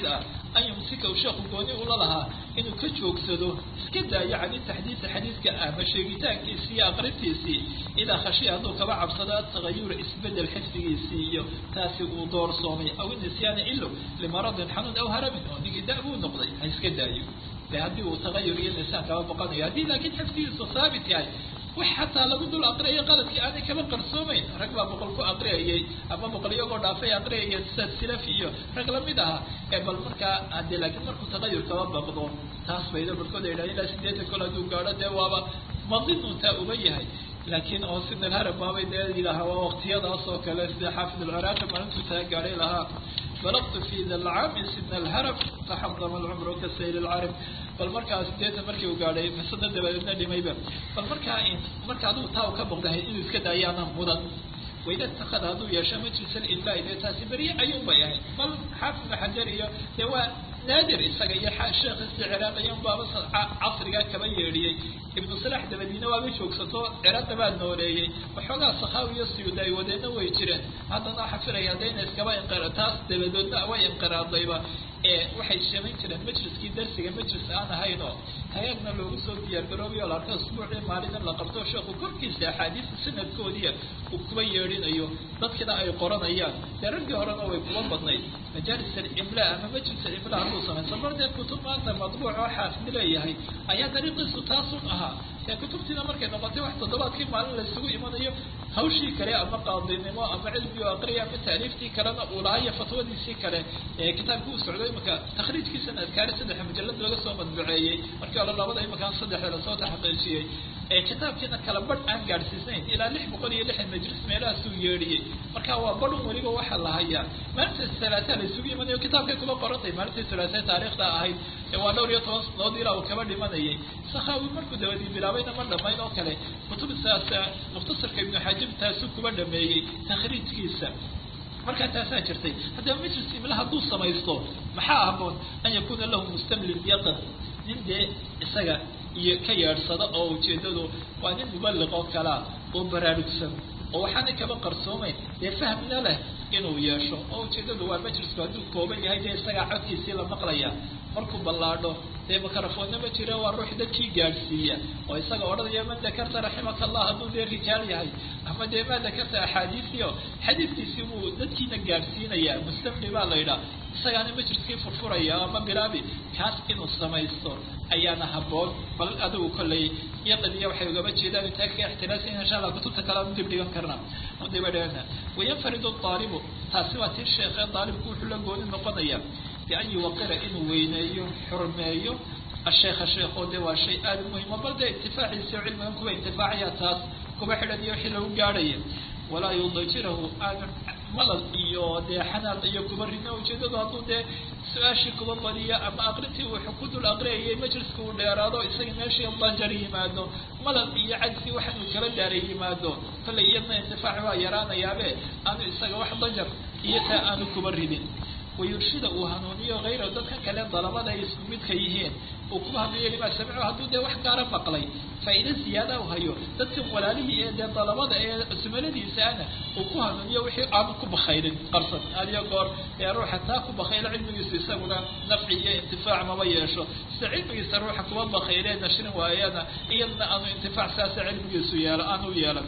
an yumsika u sheekhu gooni ula lahaa inuu ka joogsado iska daayo cani taxdiisa xadiiska ama sheegitaankiisii iyo aqrintiisii idaa khashiya hadduu kaba cabsado atagayura isbedel xifdigiisii iyo taasi uu doorsoomay aw nisyaana ilo limaradin xanuun aw haramin oo ninkii da buu noqday ha iska daayo de haddii uu tagayur iyo nisyaan kaba boqanayo haddii laakiin xifdigiisu haabit yahay wax xataa lagu dul aqriyayo qaladkii aanay kaba qarsoomayn rag baa boqol ku aqriyayay ama boqol iyagoo dhaafay aqriyaya sida silaf iyo rag lamid aha ee bal markaa hadee laakiin markuu tagayur kaba baqdo taas bayda barkood ay dhahan ilaa sideetan kol hadduu gaadho dee waaba madinuntaa uba yahay laakiin oo sida alharab baabay dee yidhaaha waa waqtiyadaas oo kale sida xaafid alciraaqi maalintuu taa gaadhay lahaa balaqtu fi da lcaami sidna alharab taxadama alcumru ka sayl alcarab bal markaa sideetan markii uu gaadhay masada dabadeedna dhimayba bal markaa marka adigu taa u ka boqdahay inuu iska daayaana mudan waida itakada hadduu yeesho majlis alimlaai dee taasi berye ayuun bay ahayd bal xaafid ibn xajar iyo dee waa naadir isaga iyo sheekh isticiraaqayan baaba casrigaa kaba yeedhiyey ibnu salax dabadiina waaba joogsato cirada baa nooleeyey waxoogaa sakaawi iyo siyuda ay wadeenna way jireen haddana waxa filaya hadayna iskaba inqira taas dabadoodna way inqiraadayba ee waxay samayn jireen majliskii darsiga majlis aan ahayn oo hagaagna loogu soo diyaargaroobayo la arko usbuucii maalin in la qabto sheekhu korkiisa axaadiista sanadkoodiya uu kuba yeedhinayo dadkina ay qoranayaan dee raggii horena way kuba badnayd majaalis alimla ama majlis alimla hadduu samayso mar dee kutub maanta madbuuc oo xaafid leeyahay ayaa dariiqiisu taasun ahaa ee kutubtiina markay noqotay wax toddobaadkii maalin la isugu imanayo hawshii kale ama qaadinimo ama cilmi o aqriya ama taaliiftii kalena uu lahaa iyo fatwadiisii kale ee kitaabka uu socdo imika takhriijkiisana adkaari saddexa mujalad laga soo madbuceeyey markii hore labada imakaan saddexda lasoo taxqiijiyey ee kitaabkiina kala badh aan gaadhsiisnayn ilaa lix boqol iyo lixdan majlis meelahaasuu yeedhiyey marka waa badhun weliba waxaa la hayaa maalinta salaataa la isugu imanayo kitaabkay kuma qorantay maalintii salaatee taariikhda ahayd ee waa dhowr iyo toban sanadood ilaa uu kaba dhimanayay sakaawi markuu dabadii bilaabayna ma dhamayn oo kale kutubtaas mukhtasarka ibnu xajib taasuu kuba dhameeyey takhriijkiisa markaa taasaa jirtay haddaba majlis imla hadduu samaysto maxaa haboon an yakuuna lahu mustamlin yaqin nin dee isaga iyo ka yeedhsada oo ujeedadu waa nin mubaliq oo kalea oo baraarugsan oo waxaanay kaba qarsoomayn dee fahmna leh inuu yeesho oo ujeedadu waa majlisku hadduu kooban yahay dee isagaa codkiisii la maqlaya markuu ballaadho dee makarafoonna ma jira waa ruux dadkii gaadhsiiya oo isaga odhanaya man dakarta raximaka allah hadduu dee rijaal yahay ama dee maa dakarta axaadiisiio xadiidkiisii buu dadkiina gaadhsiinaya mustamli baa la yidhaha isagaana majliskii furfuraya ama bilaabi kaas inuu samaysto ayaana haboon bal adigu kollay yaqadiya waxay ugaba jeedaan intaa ka ixtiraasiin insha allah kutubta kale aan dib dhigan karna aan dib dhigana wayanfaridu daalibu taasi waa tii sheekhe daalibku wuxuu la gooni noqonaya bian yuwaqira inuu weyneeyo xurmeeyo asheekha sheekho de waa shay aada muhima bal dee intifaaciisi o cilmigan kuwa intifaacaya taas kuba xidhan iyo wixii lagu gaadhaya walaa yudajirahu aanu malal iyo dee xanaaq iyo kuba rino ujeedadu hadduu dee su-aashii kuba badiyo ama aqrintii wuxuu ku dul aqriyayay majliska uu dheeraado isaga meeshii dajar yimaado malal iyo cagsi waxaanuu kala daaray yimaado kollay iyadna intifaac waa yaraanayaabe aanu isaga wax dajar iyo taa aanu kuba ridin wayurshida uu hanuuniyo hayra dadka kale dalabada ay isku midka yihiin uu kuba hadliyo limaa samico hadduu dee wax gaara maqlay faa'iida ziyaada u hayo dadkan walaalihii ee dee dalabada ee sumaladiisaana uu ku hanuuniyo wixii aanu ku bakayrin qarsan adiyo goor ee ruuxa taa ku bakayla cilmigiisu isaguna nafci iyo intifaac maba yeesho sida cilmigiisa ruuxa kuba bakayree nashrin waayana iyadna aanu intifaac saasa cilmigiisu yeelo aanu yeelan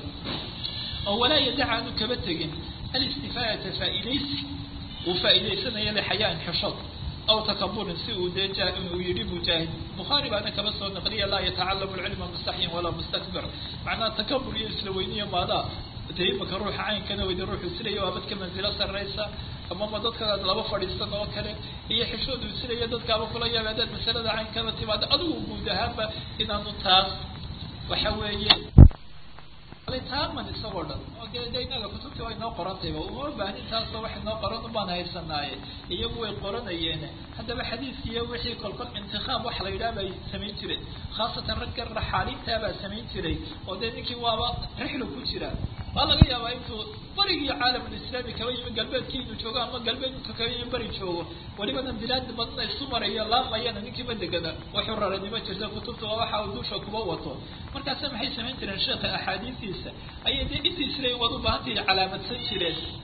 oo walaa yadaca aanu kaba tegin alistifaadata faa'iidaysi uu faa'iidaysanayo lixayaan xishood aw takaburin si uu dee uu yidhi mujaahid bukhaari baana kaba soo naqliya laa yatacalamu lcilma mustaxyin walaa mustakbir macnaha takabur iyo isla weyniyo maadaa dee imaka ruuxa caynkana weyda ruuxu isilaya waa dadka manzilo sarraysa amama dadka laba fadhiisan oo kale iyo xishood uu isilaya dadkaaba kula yaaba hadaad masalada caynkana timaado adigu guud ahaanba inaanu taas waxa weeye taaman isagoo dhan oo dee de inaga kutubtii way noo qorantayba uma baahin taasoo waxay noo qoran ubaan haysanaaye iyagu way qoranayeen haddaba xadiiskiiyo wixii kolkol intikaab waxa la yidhaha bay samayn jireen khaasatan ragga raxaaliintaabaa samayn jiray oo dee ninkii waaba rixlu ku jira waa laga yaabaa intuu barigii caalamulislaami kaba yimi galbeedkii inuu joogo ama galbeed intuu kaba yimi bari joogo welibana bilaad badna isu marayo laamayana ninkiiba degana wuxuu raranimo jirta kutubta waa waxa uu dusha kuba wato markaasa maxay samayn jireen sheekha axaadiistiisa ayay dee intii isla waad u baahantahi calaamadsan jireen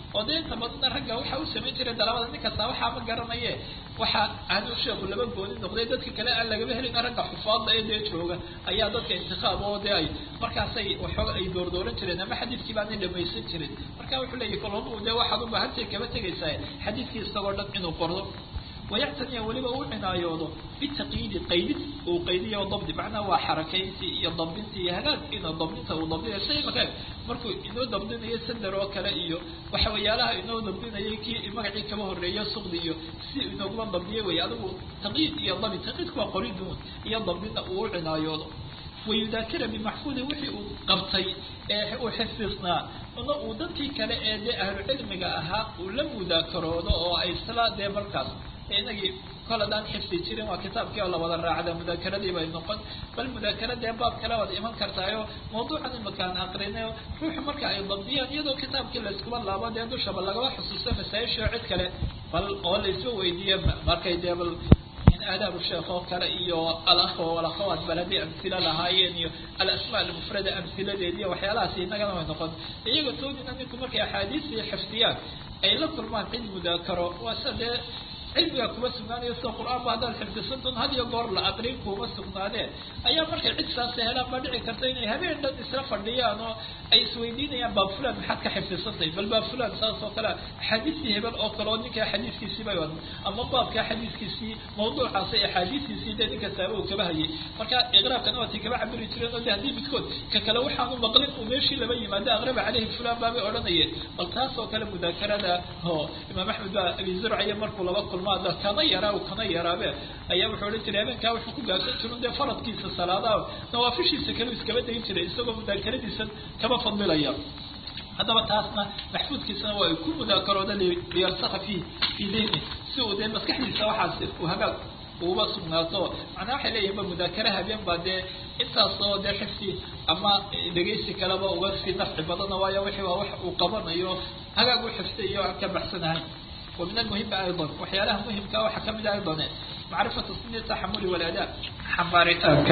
oo dee inta badana ragga waxa u samayn jiray dalabada nin kasta waxaa ma garanaye waxa aanu sheeku laba gooni noqday dadka kale aan lagaba helin ragga xufaadda ee dee jooga ayaa dadka intiqaab oo dee ay markaasay waxooga ay doordooran jireen ama xadiidkii baanay dhamaysan jirin marka wuxuu leeyahy koladu dee waxaad u baahantay kaba tegaysaa xadiidkii isagoo dhan inuu qordo wayactaniya weliba u cinaayoodo bitaqyiidi qaydid uu qaydiyo dabdi macnaha waa xarakayntii iyo dabdintii iyo hagaag inuu dabdinta uu dabdinayo shay maka markuu inoo dabdinayo sandar oo kale iyo waxa wayaalaha inoo dabdinayay kii magacii kaba horreeya suqdi iyo si inooguma dabdiye wey adigu taqyiid iyo dabi taqyiidku waa qoriduun iyo dabdinta uu u cinaayoodo wayudaakira bimaxfuudi wixii uu qabtay ee uu xifdisnaa una uu dadkii kale ee dee ahlu cilmiga ahaa uu la mudaakaroodo oo ay isla dee markaas inagii kol hadaan xifdi jirin waa kitaabkii oo lawada raacda mudaakeradii bay noqon bal mudaakara dee baab kale waad iman kartaayo mawduucan imakaan aqrinayo ruuxu marka ay dabdiyaan iyadoo kitaabkii layskuba laabo dee dushaba lagaba xusuusto masaa-isha oo cid kale bal oo laysba weydiiye markay dee bal aadaabu sheekh oo kale iyo alakh walakhawaat baladi amhila lahaayeen iyo alasmaa almufrada amhiladeed iyo waxyaalahaas inagana way noqon iyaga toodina ninku markay axaadiistii xifdiyaan ay la kulmaan cid mudaakaro waa sida dee cilmiga kuma sugnaanayo sida qur-aan ba haddaad xifdisantun had iyo goor la aqrin kuma sugnaadeen ayaa markay cid saasa helaan baa dhici karta inay habeen dhan isla fadhiyaan oo ay isweydiinayaan baab fulan maxaad ka xifdisantay bal baab fulan saas oo kale axaadiistii hebel oo kale oo ninka xadiiskiisii bay wad ama baabka xadiiskiisii mawduucaas axaadiistiisii dee ninka saaba uu kaba hayay marka iqraabkana waatay kaba cabiri jireen oo de haddii midkood ka kale waxaanu maqlin uu meeshii laba yimaado aqraba caleyhi fulan baabay odhanayeen bal taas oo kale mudaakarada oo imaam axmed baa abi zurciya markuu laba kulmaada kana yaraa kana yaraabe ayaa wuxuu odhan jiray habeenkaa wuxuu ku gaabsan jirin dee faradkiisa salaadaha nawaafishiisa kale iskaba dayin jiray isagoo mudaakaradiisa kaba fadlilaya haddaba taasna maxfuudkiisana waa ay ku mudaakarooda liyalsaka fi fi dihni si uu dee maskaxdiisa waxaas uu hagaag uba sugnaato macnaa waxay leeyihin ba mudaakara habeen baa dee intaasoo dee xifsi ama dhegaysi kaleba uga sii nafci badana waayo wixii waa wax uu qabanayo hagaag u xifsiyo aan ka baxsanahay ومن المهم أيضا وحيالها مهم كواحد كم أيضا معرفة سن التحمل والأداء حمارتانك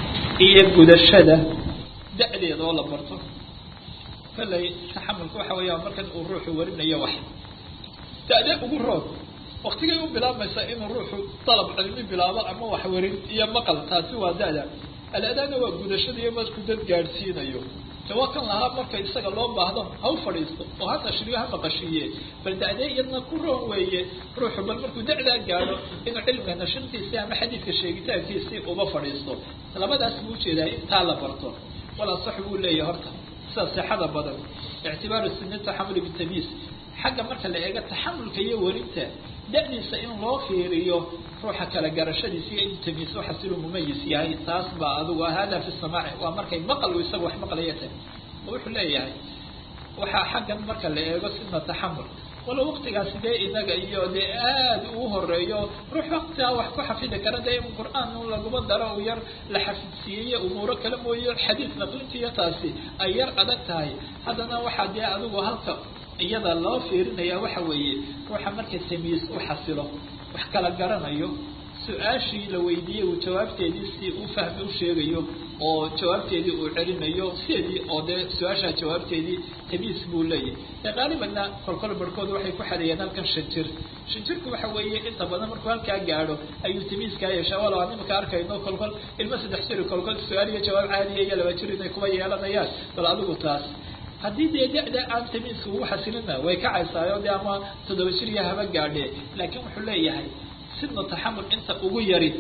هي قد الشدة دألي والله برضو فلا تحمل كوحة ويا مركز الروح ورنا يا واحد دألي أقول روح وقت يوم بلا مساء إن الروح طلب علمي بلا أما وحورين يا مقل تاسوا دألا الأداء هو قد الشدة يوم كنت جالسين أيوه tawakan lahaa marka isaga loo baahdo ha u fadhiisto oo ha tashriyo ha maqashiiye bal da'dee iyadna ku roon weeye ruuxu bal markuu da'daa gaadho inuu cilmiga nashintiisii ama xadiidka sheegitaankiisii uba fadhiisto labadaas buu ujeedaa intaa la barto walaa sax buu leeyahay horta sida sixada badan ictibaaru sini taxamuli bitamiis xagga marka la eego taxamulka iyo werinta da'diisa in loo fiiriyo ruuxa kala garashadiisa iyo inuu tamiis waxaas inuu mumayis yahay taas baa adigu hada fi samaaci waa markay maqal uu isaga wax maqlaya tahay oo wuxuu leeyahay waxaa xaggan marka la eego sina taxamul walo waqtigaasi dee inaga iyo dee aada uu horeeyo ruux waqtigaa wax ku xafidi kara dee in qur-aan laguma daro u yar la xafidsiiyey umuuro kale mooye xadiid naqlintiiyo taasi ay yar adag tahay haddana waxaa dee adigu halka iyada loo fiirinaya waxa weeye ruuxa marka tamiis u xasilo wax kala garanayo su-aashii la weydiiyey uu jawaabteedii si u fahmi u sheegayo oo jawaabteedii uu celinayo sideedii oo dee su-aashaa jawaabteedii tamiis buu leeyahay ee qaalibanna kolkol barhkood waxay ku xadeeyeen halkan shan jir shan jirku waxa weeye inta badan markuu halkaa gaadho ayuu tamiiskaa yeeshaa walo aan imika arkayno kolkol ilmo saddex jiri kolkol su-aal iyo jawaab caadiya iyo laba jir inay kuba yeelanayaan bal adigu taas haddii dee da-da aan tamiiska ugu xasilina way kacaysaayo dee ama toddoba jir iyo haba gaadhe laakiin wuxuu leeyahay sidna taxamul inta ugu yari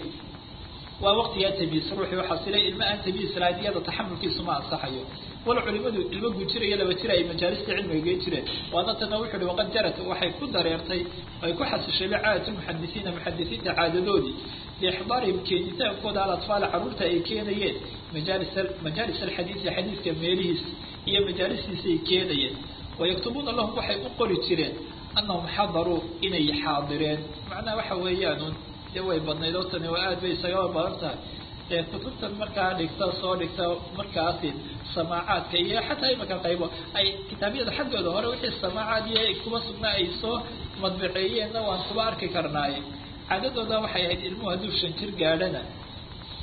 waa waqtigaa tamiis ruuxii u xasilay ilma aan tamiis lahayn iyada taxamulkiisu ma ansaxayo wala culimadu ilmo guujiraya laba jir ay majaalista cilmiga gey jireen waana tana wuxuu uhi waqad jarat waxay ku dareertay ay ku xasishay caadatu muxadisiina muxadisiinta caadadoodii biixdaarihim keenitaankooda alatfaal caruurta ay keenayeen majaalis majaalis alxadiisi xadiiska meelihiis iyo majaalistiisa ay keenayeen wayaktubuuna lahum waxay u qori jireen anahum xadaruu inay xaadireen macnaha waxa weeyaan dee way badnayd oo tani waa aad bay isagaba badan tahay dee kutubtan markaa dhigta soo dhigta markaasi samaacaadka iyo xataa imaka qaybo ay kitaabyada xaggooda hore wixii samaacaad iyo kuba sugnaa ay soo madbaceeyeenna waan kuba arki karnaaye caadadooda waxay ahayd ilmuhu hadduu shan jir gaadhana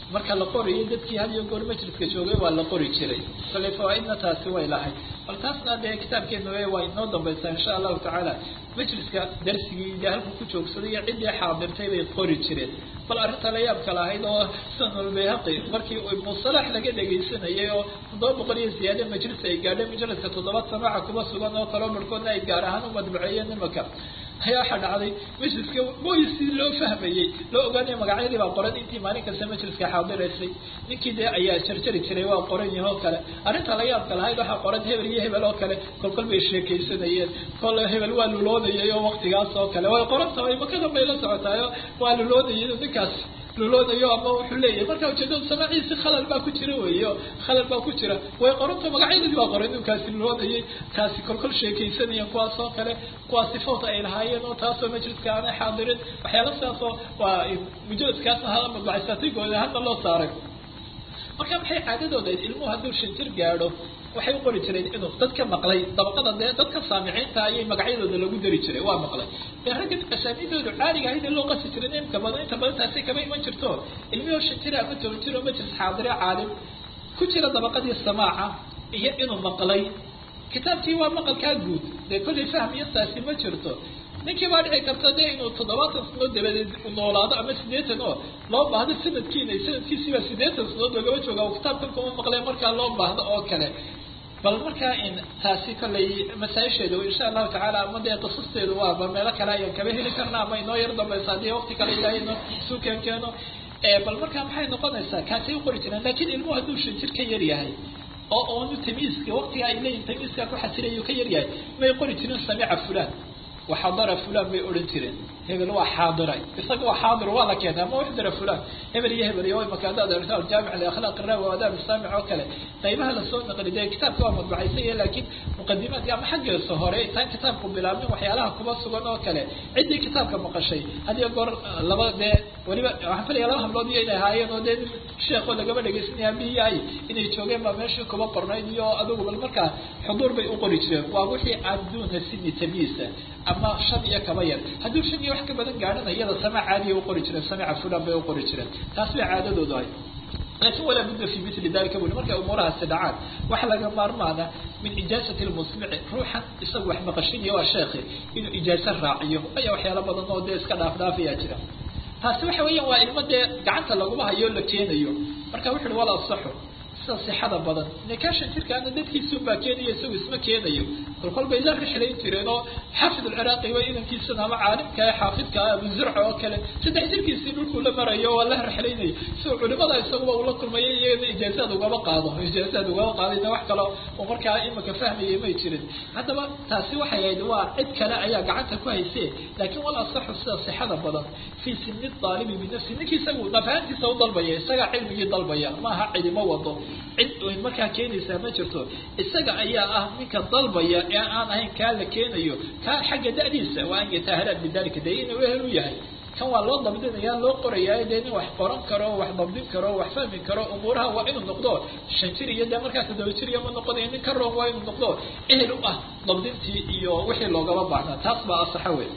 marka la qorayo dadkii had iyo goor majliska joogay waa la qori jiray kale fawaaidna taasi way lahayd bal taasna dee kitaabkeena w waa inoo dambaysaa insha allahu tacaala majliska darsigii de halku ku joogsaday iyo ciddii xaadirtay bay qori jireen bal arrinta la yaabka lahayd oo sanulbayhaqi markii musalax laga dhegaysanayay oo toddoba boqol iyo ziyaade majlis ay gaadhay majliska toddoba samaaca kuba sugan oo kaloo barhkoodna ay gaar ahaan u madbuceeyeen imaka ayaa waxaa dhacday majliska moysi loo fahmayey loo ogaanaya magacyadii baa qoran intii maalin kasta majliska xaadiraysay ninkii dee ayaa jarjari jiray waa qoran yahi oo kale arrinta la yaabka lahayd waxaa qoran hebel iyo hebel oo kale kol kol bay sheekaysanayeen kol hebel waa luloodayay oo waktigaas oo kale way qoran tahay makadan bay la socotaayo waa luloodayay ninkaas luloodayo ama wuxuu leeyahay marka ujeedada samaaciisi khalal baa ku jira weyo khalal baa ku jira way qoranta magacyadii baa qoran inkaasi luloodayay kaasi kolkol sheekaysanayeen kuwaas oo kale kuwaas sifoot ay lahaayeen oo taasoo majliska aanay xaadirin waxyaala sidaasoo waa mujaladkaasna hala madbacaysaatigooda hadda loo saaray marka maxay caadadooda ilmuhu hadduu shanjir gaadho waxay u qori jireen inuu dadka maqlay dabaqada dee dadka saamiciinta ayay magacyadooda lagu dari jiray waa maqlay dee ragga asaanidoodu caadiga ahayd ee loo qasi jiray imka badan inta badan taasi kama iman jirto ilmihoo shan jira ama toban jir oo majlis xaadire caalim ku jira dabaqadii samaaca iyo inuu maqlay kitaabkii waa maqalkaa guud dee kollay fahm iyo taasi ma jirto ninkii baa dhici karta dee inuu toddobaatan sanood dabadeed noolaado ama siddeetan oo loo baahdo sanadkiina sanadkiisiibaa siddeetan sanood lagama jooga oo kitaabkan kuma maqleen markaa loo baahdo oo kale bal markaa in taasi kollay masaa-isheedu insha allahu tacaala ama dee qisasteedu waaba meelo kale ayaan kaba heli karna ama inoo yar dambaysa haddii waqti kale ilaahay inoo isu keen keeno bal markaa maxay noqonaysaa kaasay u qori jireen lakin ilmuhu hadduu shan jir ka yar yahay oo oonu tamiiska waqtiga ay leeyihin tamiiska ku xasilayu ka yar yahay may qori jirin samica fulan waxadara fulan bay odhan jireen hebel waa xaadiray isaga waa xaadir waa la keenay ama waxdara fulan hebel iyo hebel iyo imaka haddaad aragto aljaamic liakhlaaq irawi wa adaab islaamic oo kale qaybaha lasoo naqli dee kitaabka waa madbacaysanya laakiin muqadimaadka ama xaggeesa hore intaan kitaabku bilaabmin waxyaalaha kuba sugan oo kale ciddii kitaabka maqashay hadiyo goor laba dee weliba waxaan filaya laba hablood iyo inay ahaayeen oo dee sheekoo lagama dhegaysanaya bihi ay inay joogeen baa meeshii kuba qornayd iyo adigu bal markaa xuduur bay u qori jireen waa wixii aan duuna sini tamyiisa ama shan iyo kaba yar hadduu shan iyo wax ka badan gaadhana iyada samaac caadiya u qori jireen samica fulan bay u qori jireen taas bay caadadoodu ahay laakin walaa budda fi mili dalika buli markay umuurahaasi dhacaan waxa laga maarmaana min ijaazati lmusmici ruuxan isagu wax maqashinaya waa sheekhi inuu ijaazo raaciyo aya waxyaala badan oo dee iska dhaaf dhaafayaa jira taasi waxa weeyaan waa ilmo dee gacanta laguma hayo la keenayo marka wuxu uhi wala asaxu sida sixada badan nikaashan jirkaana dadkiisun baa keenayo isagu isma keenayo kolkol bay la rixlayn jireen oo xaafid alciraaqi waa inankiisana ama caalimka xaafidka abu zurca oo kale saddex jirkiisii dhulkuu la marayo waa la rixlaynaya sidoo culimada isaguba ula kulmaya iyagana ijaazaad ugama qaado ijaazaad ugama qaadayna wax kale oo markaa imika fahmayay may jirin haddaba taasi waxay ahayd waa cid kale ayaa gacanta ku hayse laakiin wal asaxu sida sixada badan fii sini daalibi binafsi ninkii isagu nafahantiisa u dalbaya isagaa cilmigii dalbaya maaha cidimo wado cid markaa keenaysaa ma jirto isaga ayaa ah ninka dalbaya ee aan ahayn kaa la keenayo kaa xagga da'diisa waa an yataahalaad bidalika dee inuu ehel u yahay kan waa loo dabdinaya loo qorayaa dee nin wax qoran karo wax dabdin karo wax fahmi karo umuuraha waa inuu noqdo shan jir iyo dee markaa toddoba jir iyo ma noqonayo nin ka roon waa inuu noqdo ehel u ah dabdintii iyo wixii loogaba baahnaa taas baa asaxa wey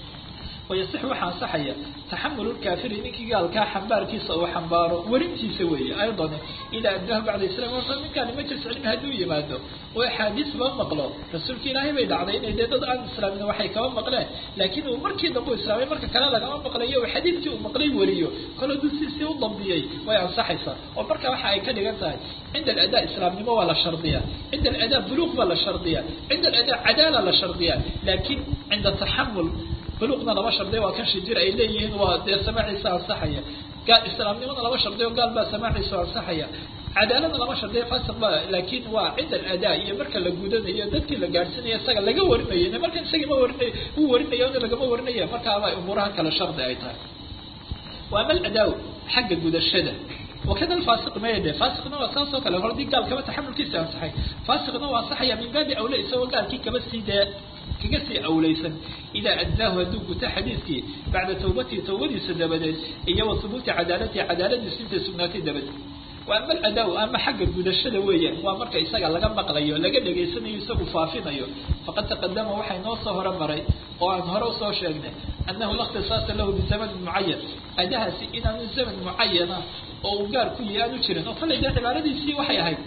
wayasix waxaa ansaxaya taxamul lkaafiri ninkii gaalkaa xambaarkiisa uu xambaaro werintiisa weeye aydan idaa addahu bacda islam horta ninkaani majlis cilmi hadduu yimaado oo axaadiis ba maqlo rasuulka ilaahay bay dhacday inay dee dad aan islaamin waxay kaba maqleen laakiin uu markii dambe u islaamay marka kale lagama maqlayo oo xadiidkii uu maqlay wariyo kol hadduu siisii u dambiyey way ansaxaysaa oo marka waxa ay ka dhigan tahay cinda aladaa islaamnimo waa la shardiya cinda aladaa buluuq baa la shardiya cinda aladaa cadaala la shardiya laakiin cinda taxamul buluqna laba shardiya waa kan shijir ay leeyihiin waa dee samaaciisa ansaxaya gaal islaamnimada laba shardiyo gaal baa samaaciisa ansaxaya cadaalada lama shardiya fasiq ba laakin waa cinda aladaa iyo marka la gudanayo dadkii la gaadhsiinayo isaga laga warinayo markan isagii ma warinayo uu warinayo ina lagama warinaya markaaba umuuraha kale shardi ay tahay waa ama aladaaw xagga gudashada wakada alfasiq mayde fasiqna waa saas oo kale hor hadii gaal kaba taxamulkiisa ansaxay fasiqna waa ansaxaya min baabi awle isagoo gaalkii kaba sii dee kaga sii awlaysan idaa addaahu hadduu guto xadiidkii bacda tawbatii tawbadiisa dabadeed iyo wa hubuuti cadaalatihi cadaaladiisu intay sugnaatay dabadeed wa ama aladaaw ama xagga gudashada weeyaan waa marka isaga laga maqlayo laga dhegaysanayo isagu faafinayo faqad taqadama waxay noo soo hore maray oo aan hore usoo sheegnay annahu la ikhtisaasa lahu bizamanin mucayan adahaasi inaanu zaman mucayana oo uu gaar ku yahay aanu jirin oo kallay dee cibaaradiisii waxay ahayd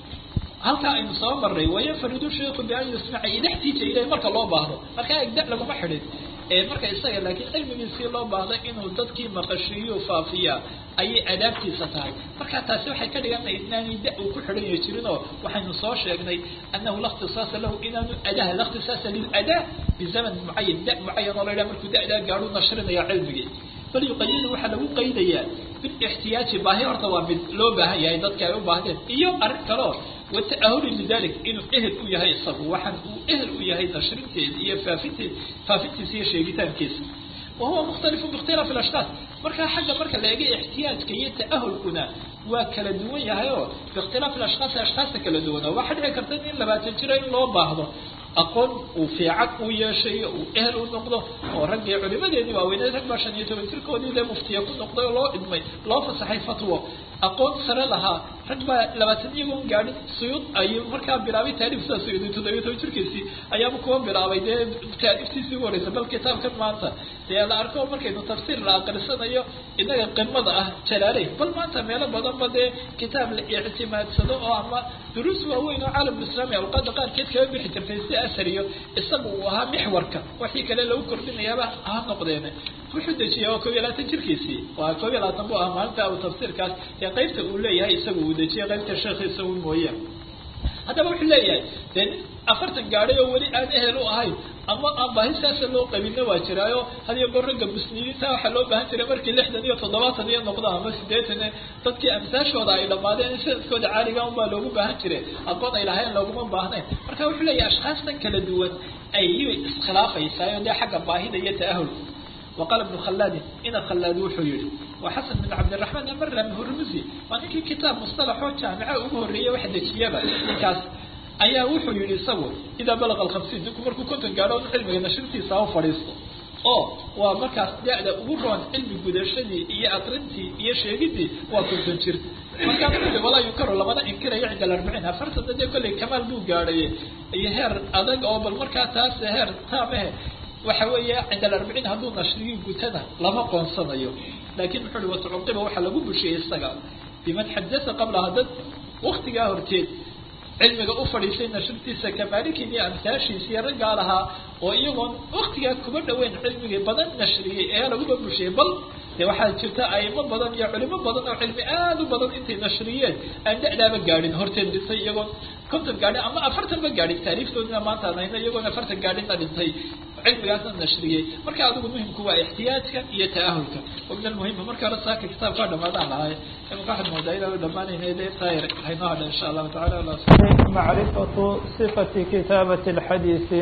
halkaa aynu soo marray wayafaridu sheiku bian yusmaca idextiija ilahi marka loo baahdo markaa egda laguma xidhin marka isaga laakiin cilmigiisii loo baahday inuu dadkii maqashiiyo faafiya ayay adaabtiisa tahay marka taasi waxay ka dhiganay inaanay da uu ku xidhanya jirin oo waxaynu soo sheegnay annahu la ikhtisaasa lahu inaanu adaha la ikhtisaasa liladaa bizaman mucayan da mucayan oo la yidhaha markuu da'daa gaadhu nashrinaya cilmigii bal yuqayidu waxaa lagu qaydayaa bilixtiyaaji baahi horta waa mid loo baahan yahay dadka ay u baahdeen iyo arrin kaleo wata'ahuli lidalik inuu ehel u yahay isagu waxaan uu ehel u yahay nashrinteeda iyo faafinteed faafintiisa iyo sheegitaankiisa wa huwa mukhtalifun biikhtilaafi alashkaas markaa xagga marka la eega ixtiyaajka iyo ta'ahulkuna waa kala duwan yahay oo biikhtilaafi alashkaasi ashkaasta kala duwana waxaa dhici karta in labaatan jira in loo baahdo aqoon uu fiican uu yeeshayo uu ehel u noqdo oo raggii culimadeedii waaweyneed rag baa shan iyo toban jirkoodii dee muftiya ku noqday oo loo idmay loo fasaxay fatwo aqoon sare lahaa rag baa labaatan iyagoon gaadhin suyuud ayuu markaa bilaabay taariif sidaa suyuudi toddobiyo toban jirkiisii ayaaba kuwa bilaabay dee taariiftiisii ugu horeysa bal kitaabkan maanta dee la arko markaynu tafsiir la aqrisanayo inaga qimada ah jalaaley bal maanta meelo badanba dee kitaab la ictimaadsado oo ama duruus waaweyn oo caalamulislaami awqaada qaarkeed kaga bixi jirtay si asariyo isaga uu ahaa mixwarka wixii kale lagu kordhinayaaba ha noqdeen wuxuu dejiyay waa koob iyo labaatan jirkiisii waa koob iyo labaatan buu ahaa maalinta uu tafsiirkaas ee qaybta uu leeyahay isaga uu dejiyay qaybta sheekhiisa un mooye haddaba wuxuu leeyahay dee nin afartan gaadhay oo weli aan ehel u ahayn ama aan baahi saasa loo qabinna waa jiraayo hadiyo goor ragga musliimiinta waxaa loo baahan jiray markii lixdan iyo toddobaatan iyo noqdo ama sideetan dadkii amsaashooda ay dhammaadeen in sanadkooda caaliga unbaa loogu baahan jiray aqoon ay lahayn looguma baahnayn marka wuxuu leeyahay ashkaastan kala duwan ayay iskhilaafaysaa dee xagga baahida iyo ta'ahulka وqال بن khلاd ina khلاad wuxuu yihi wa xaسن بن cabdiلرحمن amrm hurmusi waa ninkii kitaab مصطلحoo jaamica ugu horeeyey wax dejiyaba ninkaas ayaa wuxuu yihi isagu idaa balغ الخمسين ninku markuu konton gaadho cilmiga nashrintiisa ha fadhiisto oo waa markaas da-da ugu roon cilmi gudashadii iyo aqrintii iyo sheegidii waa konton jir markaa ui walaa yunkaru lamana inkirayo cinda arbiciin afartana dee kolley kamaal buu gaadhay iyo heer adag oo bal markaa taas heer taamahe waxa weeye cinda alarbiciin hadduu nashrigii gutada lama qoonsanayo laakin muxuu uhi watucuqiba waxaa lagu bushiyey isaga biman xadasa qablaha dad waktigaa horteed cilmiga u fadhiisay nashrintiisa kamaalikin iyo amtaashiisa iyo raggaa lahaa oo iyagoon waktigaa kuba dhaweyn cilmigii badan nashriyey ayaa laguba bushiyey bal de waxaa jirta aimo badan iyo culimo badan oo cilmi aada u badan intay nashriyeen aan da-daaba gaadhin horteed dhintay iyagoon konton gaadhin ama afartan ba gaadhin taariiftoodina maanta aan hayno iyagoon afartan gaadhinna dhintay cilmigaasna nashriyey marka adigu muhimku waa ixtiyaajka iyo ta'ahulka wa min almuhima marka hore saaka kitaabkaa dhamaadaan lahay imaka waxaad moodaa inaan dhamaanayna de tayr haynoo hadha insha allahu tacala macrifatu sifati kitaabati alxadiisi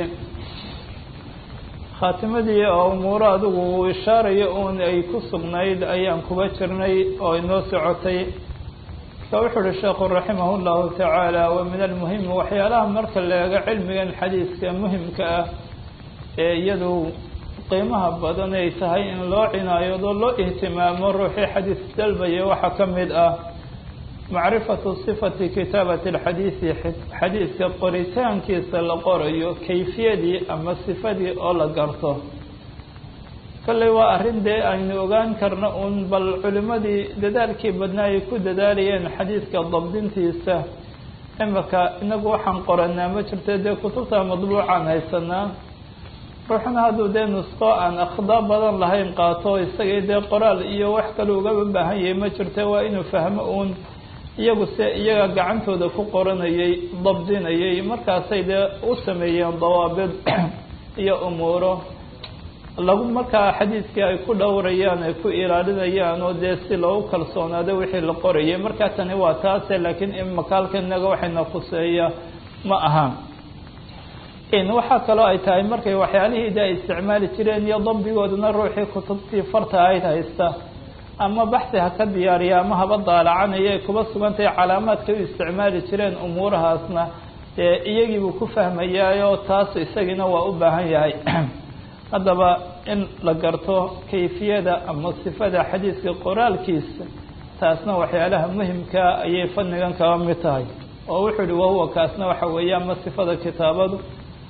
khaatimadii oo umuuro adigu uu ishaarayo uun ay ku sugnayd ayaan kuba jirnay oo inoo socotay marka wuxuu uhi sheekhu raximah llahu tacaala wa min almuhimi waxyaalaha marka la eego cilmigan xadiiska muhimka ah ee iyadu qiimaha badan ay tahay in loo cinaayado loo ihtimaamo ruuxii xadiis dalbaya waxaa ka mid ah macrifatu sifati kitaabati alxadiisi xadiiska qoritaankiisa la qorayo kayfiyadii ama sifadii oo la garto kolley waa arrin dee aynu ogaan karno uun bal culimadii dadaalkii badnaa ay ku dadaalayeen xadiiska dabdintiisa imika inagu waxaan qoranaa ma jirto dee kutubta madbuucaan haysanaa ruuxna hadduu dee nusqo aan akhdaa badan lahayn qaato isagii dee qoraal iyo wax kale ugaba baahan yahay ma jirto waa inuu fahmo uun iyagu se iyaga gacantooda ku qoranayay dabdinayay markaasay dee u sameeyeen dawaabid iyo umuuro lagu markaa xadiiskii ay ku dhowrayaan ay ku ilaalinayaan oo dee si loogu kalsoonaado wixii la qorayay markaa tani waa taase laakiin imakaalka inaga waxayna khuseeya ma aha waxaa kaloo ay tahay markay waxyaalihii de ay isticmaali jireen iyo dabdigoodana ruuxii kutubtii farta ahayd haysta ama baxsi ha ka diyaariya ama haba daalacanaya ay kuba sugantahay calaamaadka u isticmaali jireen umuurahaasna dee iyagiibuu ku fahmayaayo taas isagiina waa u baahan yahay haddaba in la garto kayfiyada ama sifada xadiiska qoraalkiisa taasna waxyaalaha muhimkaa ayay fadnigan kaba mid tahay oo wuxuu uhi wahuwa kaasna waxa weeye ama sifada kitaabadu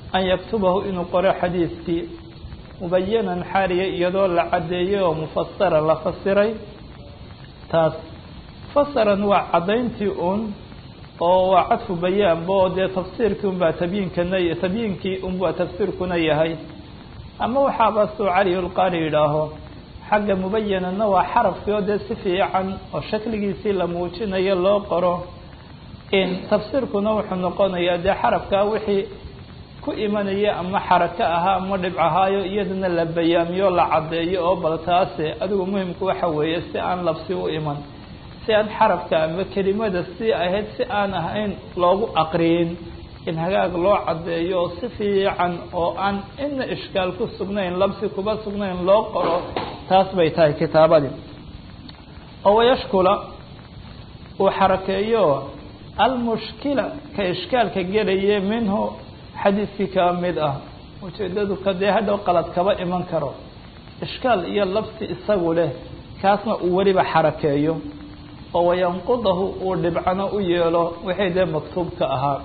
an yaktubahu inuu qoro xadiidkii mubayanan xaariya iyadoo la caddeeyey oo mufasara la fasiray taas fasaran waa caddayntii un oo waa cadfu bayaanba oo dee tafsiirkii unbaa tabyiinkana tabyiinkii unbaa tafsiirkuna yahay ama waxaaba suu caliyulqaari yidhaaho xagga mubayanana waa xarafkii oo dee si fiican oo shakligiisii la muujinayo loo qoro in tafsiirkuna wuxuu noqonayaa dee xarafkaa wixii ku imanaya ama xarako ahaa ama dhibc ahaayo iyadana la bayaamiyo la caddeeyo oo bal taase adigu muhimku waxa weeye si aan labsi u iman si aan xarafka ama kelimada si ahayd si aan ahayn loogu aqriyin in hagaag loo caddeeyo oo si fiican oo aan ina ishkaal ku sugnayn labsi kuba sugnayn loo qoro taas bay tahay kitaabadii oo wayashkula uu xarakeeyo almushkila ka ishkaalka gelaya minhu xadiiskii kaa mid ah ujeedadu ka dee hadhow qalad kaba iman karo ishkaal iyo labsi isagu leh kaasna uu weliba xarakeeyo oo wayanqudahu uu dhibcano u yeelo wixii dee maktuubka ahaa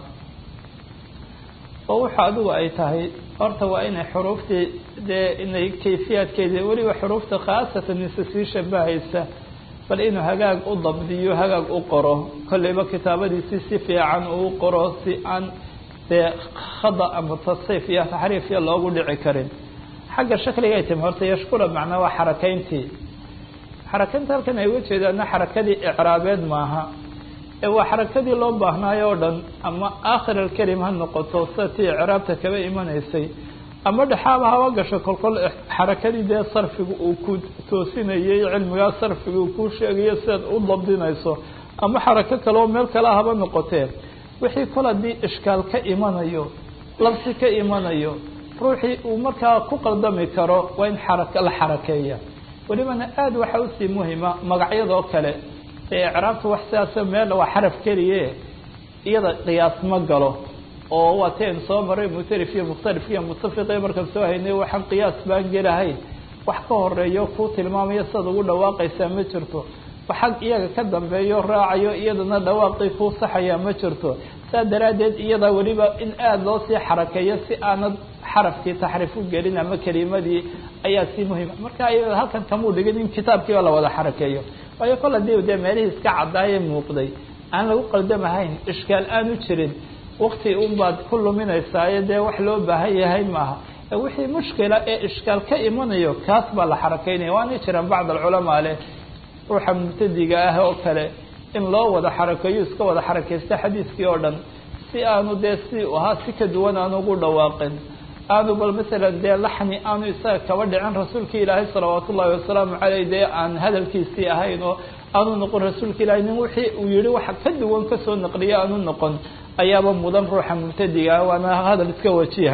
oo wuxa adigu ay tahay horta waa inay xuruuftii dee inay kayfiyaadkeedii weliba xuruufta khaasatan mise sii shabahaysa bal inuu hagaag u dabdiyo hagaag u qoro kolleyba kitaabadiisi si fiican uu qoro si aan dee khada ama tasriif iyo taxriif iyo loogu dhici karin xagga shakligay timi horta yashkula macnaa waa xarakayntii xarakaynta halkan ay uga jeedaana xarakadii icraabeed maaha ee waa xarakadii loo baahnaayo o dhan ama aakhir alkelim ha noqoto sida tii icraabta kaba imanaysay ama dhexaaba haba gasho kolkol xarakadii dee sarfiga uu ku toosinayay cilmigaa sarfiga uu kuu sheegayo sidaad u dabdinayso ama xarako kale oo meel kale haba noqotee wixii kol haddii ishkaal ka imanayo labsi ka imanayo ruuxii uu markaa ku qaldami karo waa in xaraka la xarakeeya welibana aada waxaa usii muhima magacyadoo kale ee icraabta wax sidaasa meel waa xaraf keliye iyada qiyaas ma galo oo waa ti aynu soo maray mutarif iyo mukhtalif iyo mutafiqe markaan soo haynay waxaan qiyaas baan gelahayn wax ka horeeyo kuu tilmaamayo sidaad ugu dhawaaqaysaa ma jirto waxag iyaga ka dambeeyo raacayo iyadana dhawaaqii kuu saxaya ma jirto saa daraaddeed iyada weliba in aada loo sii xarakeeyo si aanad xarafkii taxriif u gelin ama kelimadii ayaa sii muhima marka iyada halkan kamuu dhigin in kitaabkiiba la wada xarakeeyo waayo kol hadii dee meelihii iska cadaaye muuqday aan lagu qaldamahayn ishkaal aanu jirin wakti unbaad ku luminaysaayo dee wax loo baahan yahay maaha wixii mushkila ee ishkaal ka imanayo kaas baa la xarakeynaya waana jiraan bacd alculamaa leh ruuxa mubtadiga ah oo kale in loo wada xarakeeyo iska wada xarakeysta xadiiskii oo dhan si aanu dee si ahaa si ka duwan aanu ugu dhawaaqin aanu bal masalan dee laxni aanu isaga kaba dhicin rasuulka ilaahay salawaat ullahi wasalaamu caleyh dee aan hadalkiisii ahayn oo aanu noqon rasuulka ilahay nin wixii uu yihi waxa ka duwan kasoo naqliya aanu noqon ayaaba mudan ruuxa mubtadiga ah waana hadal iska wajiha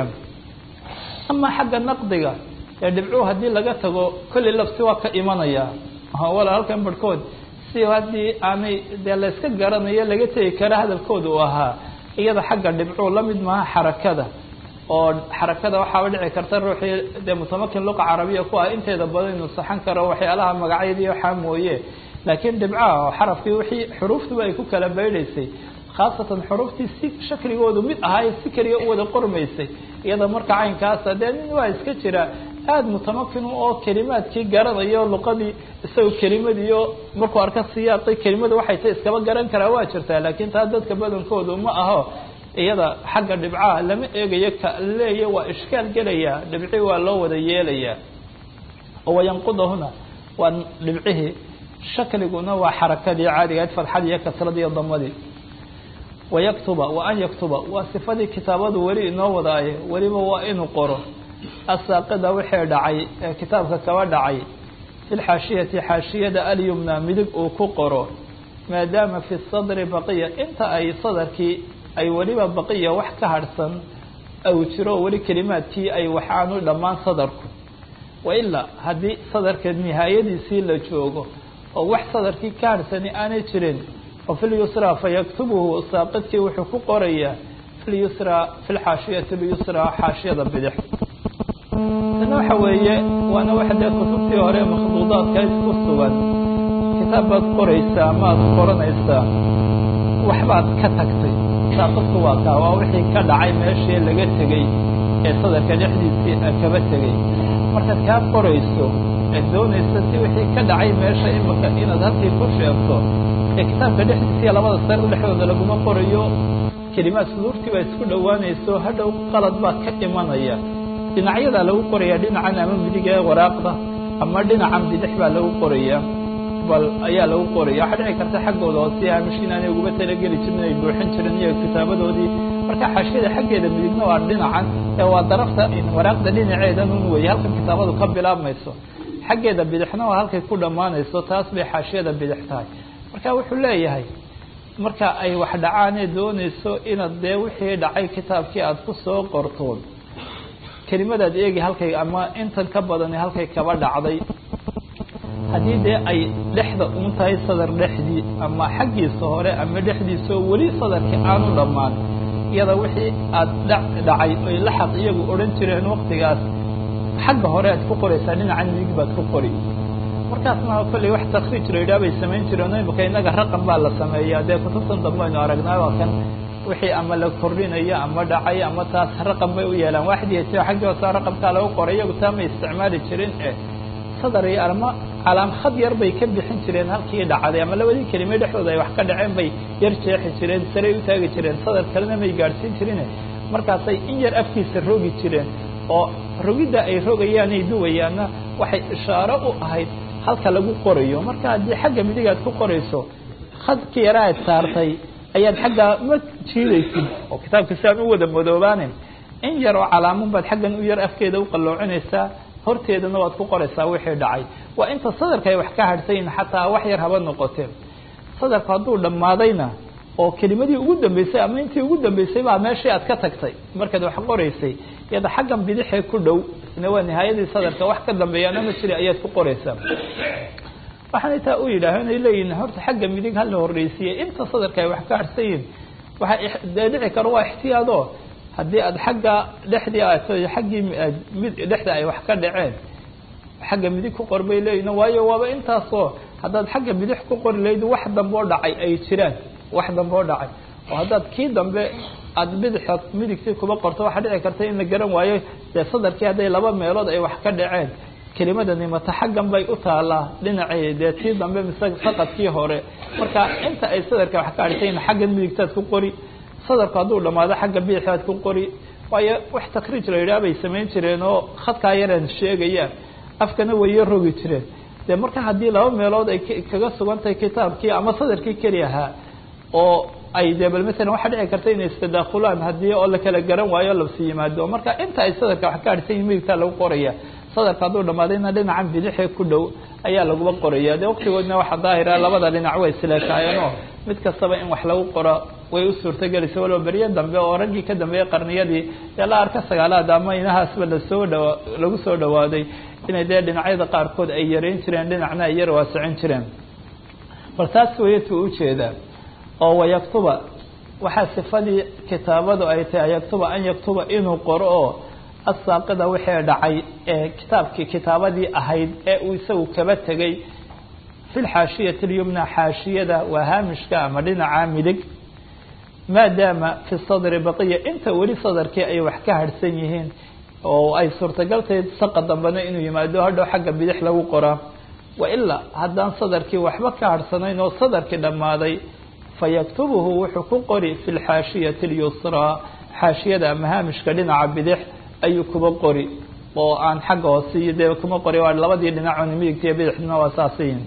ama xagga naqdiga ee dhibcuhu haddii laga tago kolley lafsi waa ka imanaya wala halkan barhkood si haddii aanay dee layska garanayo laga tegi kara hadalkooda uu ahaa iyada xagga dhibcuu lamid maaha xarakada oo xarakada waxaaba dhici karta ruuxii dee mutamakin luqa carabiya ku ah inteeda badan inuu saxan karo waxyaalaha magacyadii waxaa mooye laakiin dhibcaha oo xarafkii wixii xuruuftuba ay ku kala beydhaysay khaasatan xuruuftii si shakligoodu mid ahaay si keliya u wada qormaysay iyada marka caynkaasa dee nin waa iska jira aada mutamakin oo kelimaadkii garanayo luqadii isaga kelimadiiyo markuu arka siyaaqi kelimada waxay tay iskaba garan karaa waa jirtaa laakiin taa dadka badankoodu ma aho iyada xagga dhibcaha lama eegayo ka leeya waa ishkaal gelaya dhibci waa loo wada yeelayaa oo wayanqudahuna waa dhibcihii shakliguna waa xarakadii caadiga ayd fadxadii iyo kasradii iyo damadii wayaktuba wa an yaktuba waa sifadii kitaabadu weli inoo wadaaye weliba waa inuu qoro asaaqida wixii dhacay ee kitaabka kaba dhacay fi lxaashiyati xaashiyada alyumna midig uu ku qoro maadaama fi sadri baqiya inta ay sadarkii ay weliba baqiya wax ka harhsan au jiro weli kelimaadkii ay wax aanu dhammaan sadarku wailaa haddii sadarka nihaayadiisii la joogo oo wax sadarkii ka harhsani aanay jirin oo fi lyusra fayaktubuhu saaqidkii wuxuu ku qorayaa fi lyusra fi lxaashiyati lyusra xaashiyada bidix tana waxa weeye waana waxa dee kutubtii hore makhduudaadka ku sugan kitaab baad qoraysaa maad qoranaysaa waxbaad ka tagtay saaqidku waa kaa waa wixii ka dhacay meeshii laga tegey ee sadarka dhexdiisii kaba tegay markaad kaa qorayso eed doonaysa si wixii ka dhacay meesha imika inaad halkii ku sheegto ee kitaabka dhexdiisiiya labada sar dhexdooda laguma qorayo kelimaad suduurtii baa isku dhowaanayso hadhow qalad baa ka imanaya dhinacyadaa lagu qoraya dhinacan ama midig ee waraaqda ama dhinacan bidix baa lagu qoraya bal ayaa lagu qoraya waxaa dhici karta xaggooda hoose hamish inaanay uguba talageli jirin ay buuxin jirin iyo kitaabadoodii marka xaashiyada xaggeeda midigna waa dhinacan ee waa darafta waraaqda dhinaceedan un weeye halka kitaabadu ka bilaabmayso xaggeeda bidixna waa halkay ku dhammaanayso taas bay xaashiyada bidix tahay marka wuxuu leeyahay marka ay wax dhacaanee doonayso inaad dee wixii dhacay kitaabkii aada ku soo qortoon kelimadaad eegi halkay ama intan ka badani halkay kaba dhacday haddii dee ay dhexda un tahay sadar dhexdii ama xaggiisa hore ama dhexdiisao weli sadarkii aanu dhammaan iyada wixii aad dhacay oy laxaq iyagu odhan jireen waktigaas xagga hore aad ku qoraysaa dhinacan midig baad ku qori markaasna kolley wax takriij la yidhaha bay samayn jireen o imika innaga raqam baa la sameeyaa dee kutubtan dambe aynu aragnaa waa kan wixii ama la kordhinayo ama dhacay ama taas raqam bay u yeelaan waaxdiya xaggii hoosa raqamkaa lagu qoray iyagu taa may isticmaali jirin eh sadar iyo ama calaam khad yar bay ka bixin jireen halkii dhacday ama labadii kelime dhexdooda ay wax ka dhaceen bay yar jeexi jireen saray u taagi jireen sadar kalena may gaadhsiin jirine markaasay in yar afkiisa rogi jireen oo rogidda ay rogayaan ay duwayaanna waxay ishaaro u ahayd halka lagu qorayo marka haddii xagga midigaad ku qorayso khadki yaraaad saartay ayaad xaggaa ma jiidaysid oo kitaabka si aan u wada madoobaanin in yar oo calaamun baad xaggan u yar afkeeda u qalloocinaysaa horteedana waad ku qoraysaa wixii dhacay waa inta sadarka ay wax ka hadhsayin xataa wax yar haba noqoteen sadarku hadduu dhammaadayna oo kelimadii ugu dambeysay ama intii ugu dambeysay baa meeshii aad ka tagtay markaad wax qoraysay iyada xaggan bidixee ku dhow isna waa nihaayadii sadarka wax ka dambeeyaana ma jira ayaad ku qoraysaa waxaanay taa u yidhaaho inay leeyihin horta xagga midig hala horreysiiye inta sadarka ay wax ka harsayiin waxaa dee dhici karo waa ixtiyaado haddii aad xagga dhexdii aad xaggii dhexda ay wax ka dhaceen xagga midig ku qor bay leeyihin waayo waaba intaasoo haddaad xagga bidix ku qori lahayd wax dambe oo dhacay ay jiraan wax dambe oo dhacay oo haddaad kii dambe aada bidixa midigtii kuba qorto waxaa dhici karta in la garan waayo dee sadarkii hadday laba meelood ay wax ka dhaceen kelimadani mata xaggan bay u taalaa dhinacii dee tii dambe mise saqadkii hore marka inta ay sadarka wax ka adhsayn xaggan midigtaad ku qori sadarku hadduu dhamaado xagga bidixaad ku qori waayo wax takriij la yidhaha bay samayn jireen oo khadkaa yaraan sheegayaan afkana waya rogi jireen dee marka haddii laba meelood ay kaga sugan tahay kitaabkii ama sadarkii keli ahaa oo ay dee bal masalan waxaa dhici karta inay istadaakulaan haddii oo la kala garan waayo labsi yimaado marka inta ay sadarka wax ka adhsan yihin midigtaa lagu qoraya sadarka hadduu dhamaadayna dhinacan bidixee ku dhow ayaa laguba qoraya dee waktigoodna waxaa daahira labada dhinac way isleekaayeenoo mid kastaba in wax lagu qoro way u suurtagelaysa waloba beryo dambe oo raggii ka dambeeyey qarniyadii dee la arka sagaalaad ama inahaasba lasoo dhawa lagu soo dhawaaday inay dee dhinacyada qaarkood ay yareyn jireen dhinacna ay yar waasicin jireen bal taas wayatu ujeedaa oo wayaktuba waxaa sifadii kitaabadu ay tahay yaktuba an yaktuba inuu qoro oo asaaqida wixii dhacay ee kitaabkii kitaabadii ahayd ee uu isagu kaba tegey fi lxaashiyati lyumna xaashiyada waa haamishka ama dhinaca midig maadaama fi sadri baqiya inta weli sadarkii ay wax ka harhsan yihiin oo ay suurtagal tahay saqa dambena inuu yimaado hadhow xagga bidix lagu qoraa wailaa haddaan sadarkii waxba ka harhsanayn oo sadarkii dhammaaday fayaktubuhu wuxuu ku qori fi lxaashiyati اlyusraa xaashiyada ama haamishka dhinaca bidix ayuu kuba qori oo aan xagga hoose iyo dee kuma qori waa labadii dhinacoon midigta iyo bidixdina waa saasiyin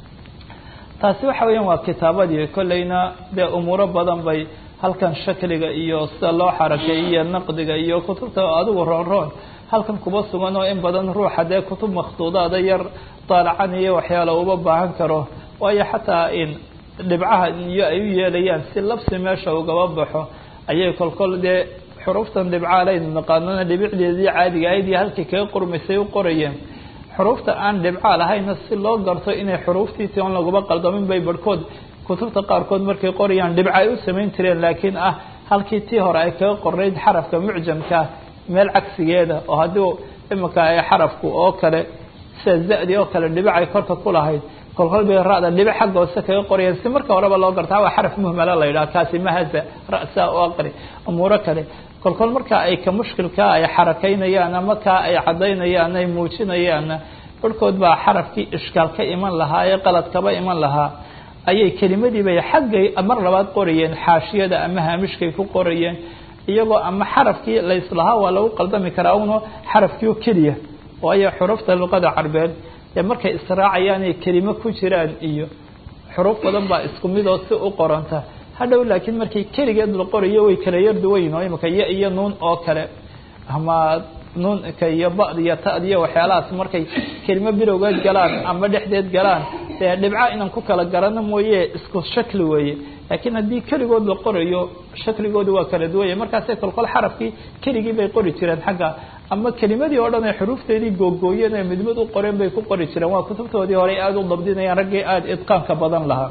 taasi waxa weeyaan waa kitaabadii kolleyna dee umuuro badan bay halkan shakliga iyo sida loo xarakeeyo iyo naqdiga iyo kutubta adigu roon roon halkan kuba sugan oo in badan ruuxa dee kutub makhtuudaada yar daalacan iyo waxyaala uba baahan karo waayo xataa in dhibcaha iyo ay u yeelayaan si labsi meesha ugaba baxo ayay kolkol dee xuruuftan dhibcaalaynu naqaanana dhibicdeedii caadiga ahayd iyo halkii kaga qormaysay u qorayeen xuruufta aan dhibcaa lahayna si loo garto inay xuruuftii ti on laguma qaldamin bay barhkood kutubta qaarkood markay qorayaan dhibca ay u samayn jireen laakiin ah halkii tii hore ay kaga qornayd xarafka mucjamka meel cagsigeeda oo haddii imika ay xarafku oo kale sida za-di oo kale dhibic ay korka ku lahayd kolkol bay ra-da dhibic xagga hoose kaga qorayeen si marka horeba loo gartaa waa xaraf muhmala la yidhaha kaasi mahaza ra-saa u aqri umuuro kale kol kol markaa ay ka mushkilkaa ay xarakaynayaan ama kaa ay caddaynayaan ay muujinayaanna barhkood baa xarafkii ishkaal ka iman lahaa ee qalad kaba iman lahaa ayay kelimadiibay xaggay mar labaad qorayeen xaashiyada ama haamishkay ku qorayeen iyagoo ama xarafkii la islahaa waa lagu qaldami karaa uno xarafkii oo keliya waayo xurufta luqada carbeed dee markay israacayaan ay kelimo ku jiraan iyo xuruuf badan baa isku mid oo si u qoranta hadhow laakiin markay keligeed la qorayo way kala yar duwayn oo imika ya iyo nuun oo kale ama nuunka iyo ba'd iyo ta'd iyo waxyaalahaas markay kelimo bilowgeed galaan ama dhexdeed galaan dee dhibca inaan ku kala garano mooye isku shakli weeye laakiin haddii keligood la qorayo shakligooda waa kala duwaya markaasay kolkol xarafkii keligii bay qori jireen xagga ama kelimadii oo dhan ay xuruufteedii googooyeen ee midmid u qoreen bay ku qori jireen waa kutubtoodii horey aada u dabdinayaan raggii aada idqaanka badan lahaa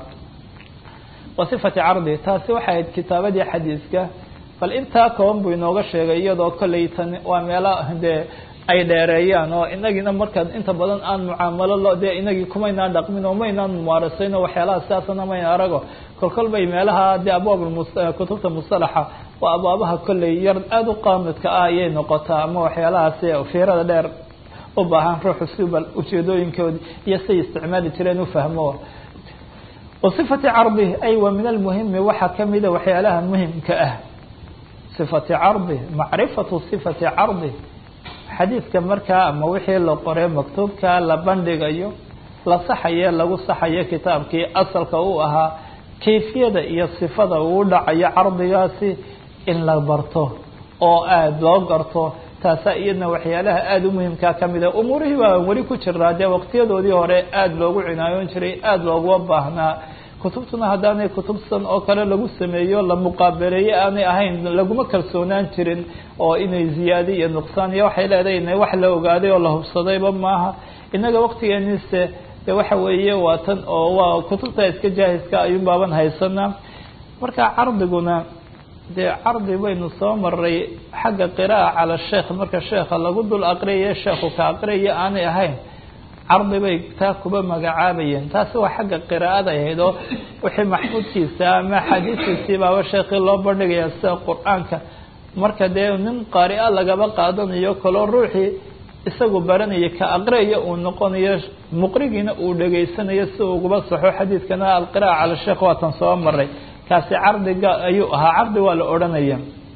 wa sifati cardi taasi waxay ahayd kitaabadii xadiiska bal intaa kooban buu inooga sheegay iyadoo kolley tan waa meelo dee ay dheereeyaan oo inagiina markaa inta badan aan mucaamalo lo dee inagii kumaynaan dhaqmin oo maynaan mumaarasayn oo waxyaalaha sidaasana mayn arago kolkol bay meelaha dee abwaab kutubta musalaxa waa abwaabaha kolley yar aada u qaamidka ah ayay noqotaa ama waxyaalahaasi fiirada dheer u baahan ruuxu si bal ujeedooyinkoodi iyo say isticmaali jireen ufahmo wasifati cardi ay wa min almuhimi waxaa kamida waxyaalaha muhimka ah sifati cardi macrifatu sifati cardi xadiidka markaa ama wixii la qoray maktuubka la bandhigayo la saxaye lagu saxayo kitaabkii asalka uu ahaa kayfiyada iyo sifada uu dhacayo cardigaasi in la barto oo aada loo garto taasaa iyadna waxyaalaha aada u muhimkaa kamid a umuurihii baa weli ku jiraa dee waqtiyadoodii hore aada loogu cinaayoon jiray aada looguma baahnaa kutubtuna haddaanay kutubsan oo kale lagu sameeyo la muqaabaleeye aanay ahayn laguma kalsoonaan jirin oo inay ziyaadi iyo nuqsaan iyo waxay leedahay ina wax la ogaaday oo la hubsadayba maaha innaga waqtigeeniise de waxa weeye waa tan oo waa kutubta iska jaahiska ayuun baaban haysanaa marka cardiguna dee cardi baynu soo maray xagga qira'a cala sheekh marka sheekha lagu dul aqriyaye sheekhu ka aqriyaya aanay ahayn cardi bay taa kuba magacaabayeen taasi waa xagga qiraa'ada ahayd oo wixii maxfuudkiisa ama xadiiskiisii baaba sheekii loo bandhigaya sida qur-aanka marka dee nin qaari-a lagaba qaadanayo kaloo ruuxii isagu baranaya ka aqriyaya uu noqonayo muqrigiina uu dhegaysanayo si uguba saxo xadiidkana alqira'a cala sheekh waatan soo maray kaasi cardiga ayuu ahaa cardi waa la odhanaya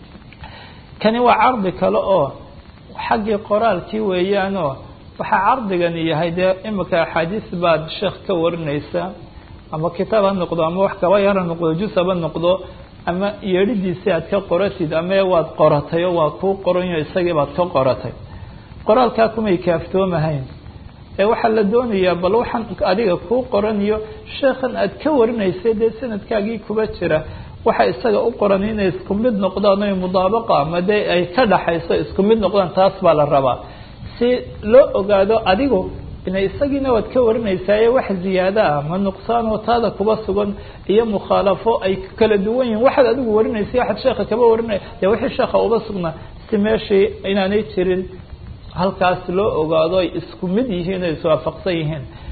kani waa cardi kale oo xaggii qoraalkii weeyaanoo waxaa cardigani yahay dee imika axaadiis baad sheekh ka warinaysa ama kitaab ha noqdo ama wax kaba yar ha noqdo jus haba noqdo ama yeedhidiisii aad ka qoratid ama waad qoratay oo waa kuu qoranyo isagii baad ka qoratay qoraalkaa kumay kaaftoomahayn ee waxaa la doonayaa bal waxaan adiga kuu qoraniyo sheekhan aad ka warinaysay dee sanadkaagii kuba jira waxa isaga u qoran inay isku mid noqdaan oy mudaabaqa ama dee ay ka dhaxayso isku mid noqdaan taas baa la rabaa si loo ogaado adigu ina isagiina waad ka warinaysaa wax ziyaado ah ma nuqsaan oo taada kuba sugan iyo mukhaalafo ay kala duwan yihin waxaad adigu warinaysay waxaad sheekha kaba warinaya dee wixii sheekha uba sugnaa si meeshii inaanay jirin halkaas loo ogaado ay isku mid yihiin o iswaafaqsan yihiin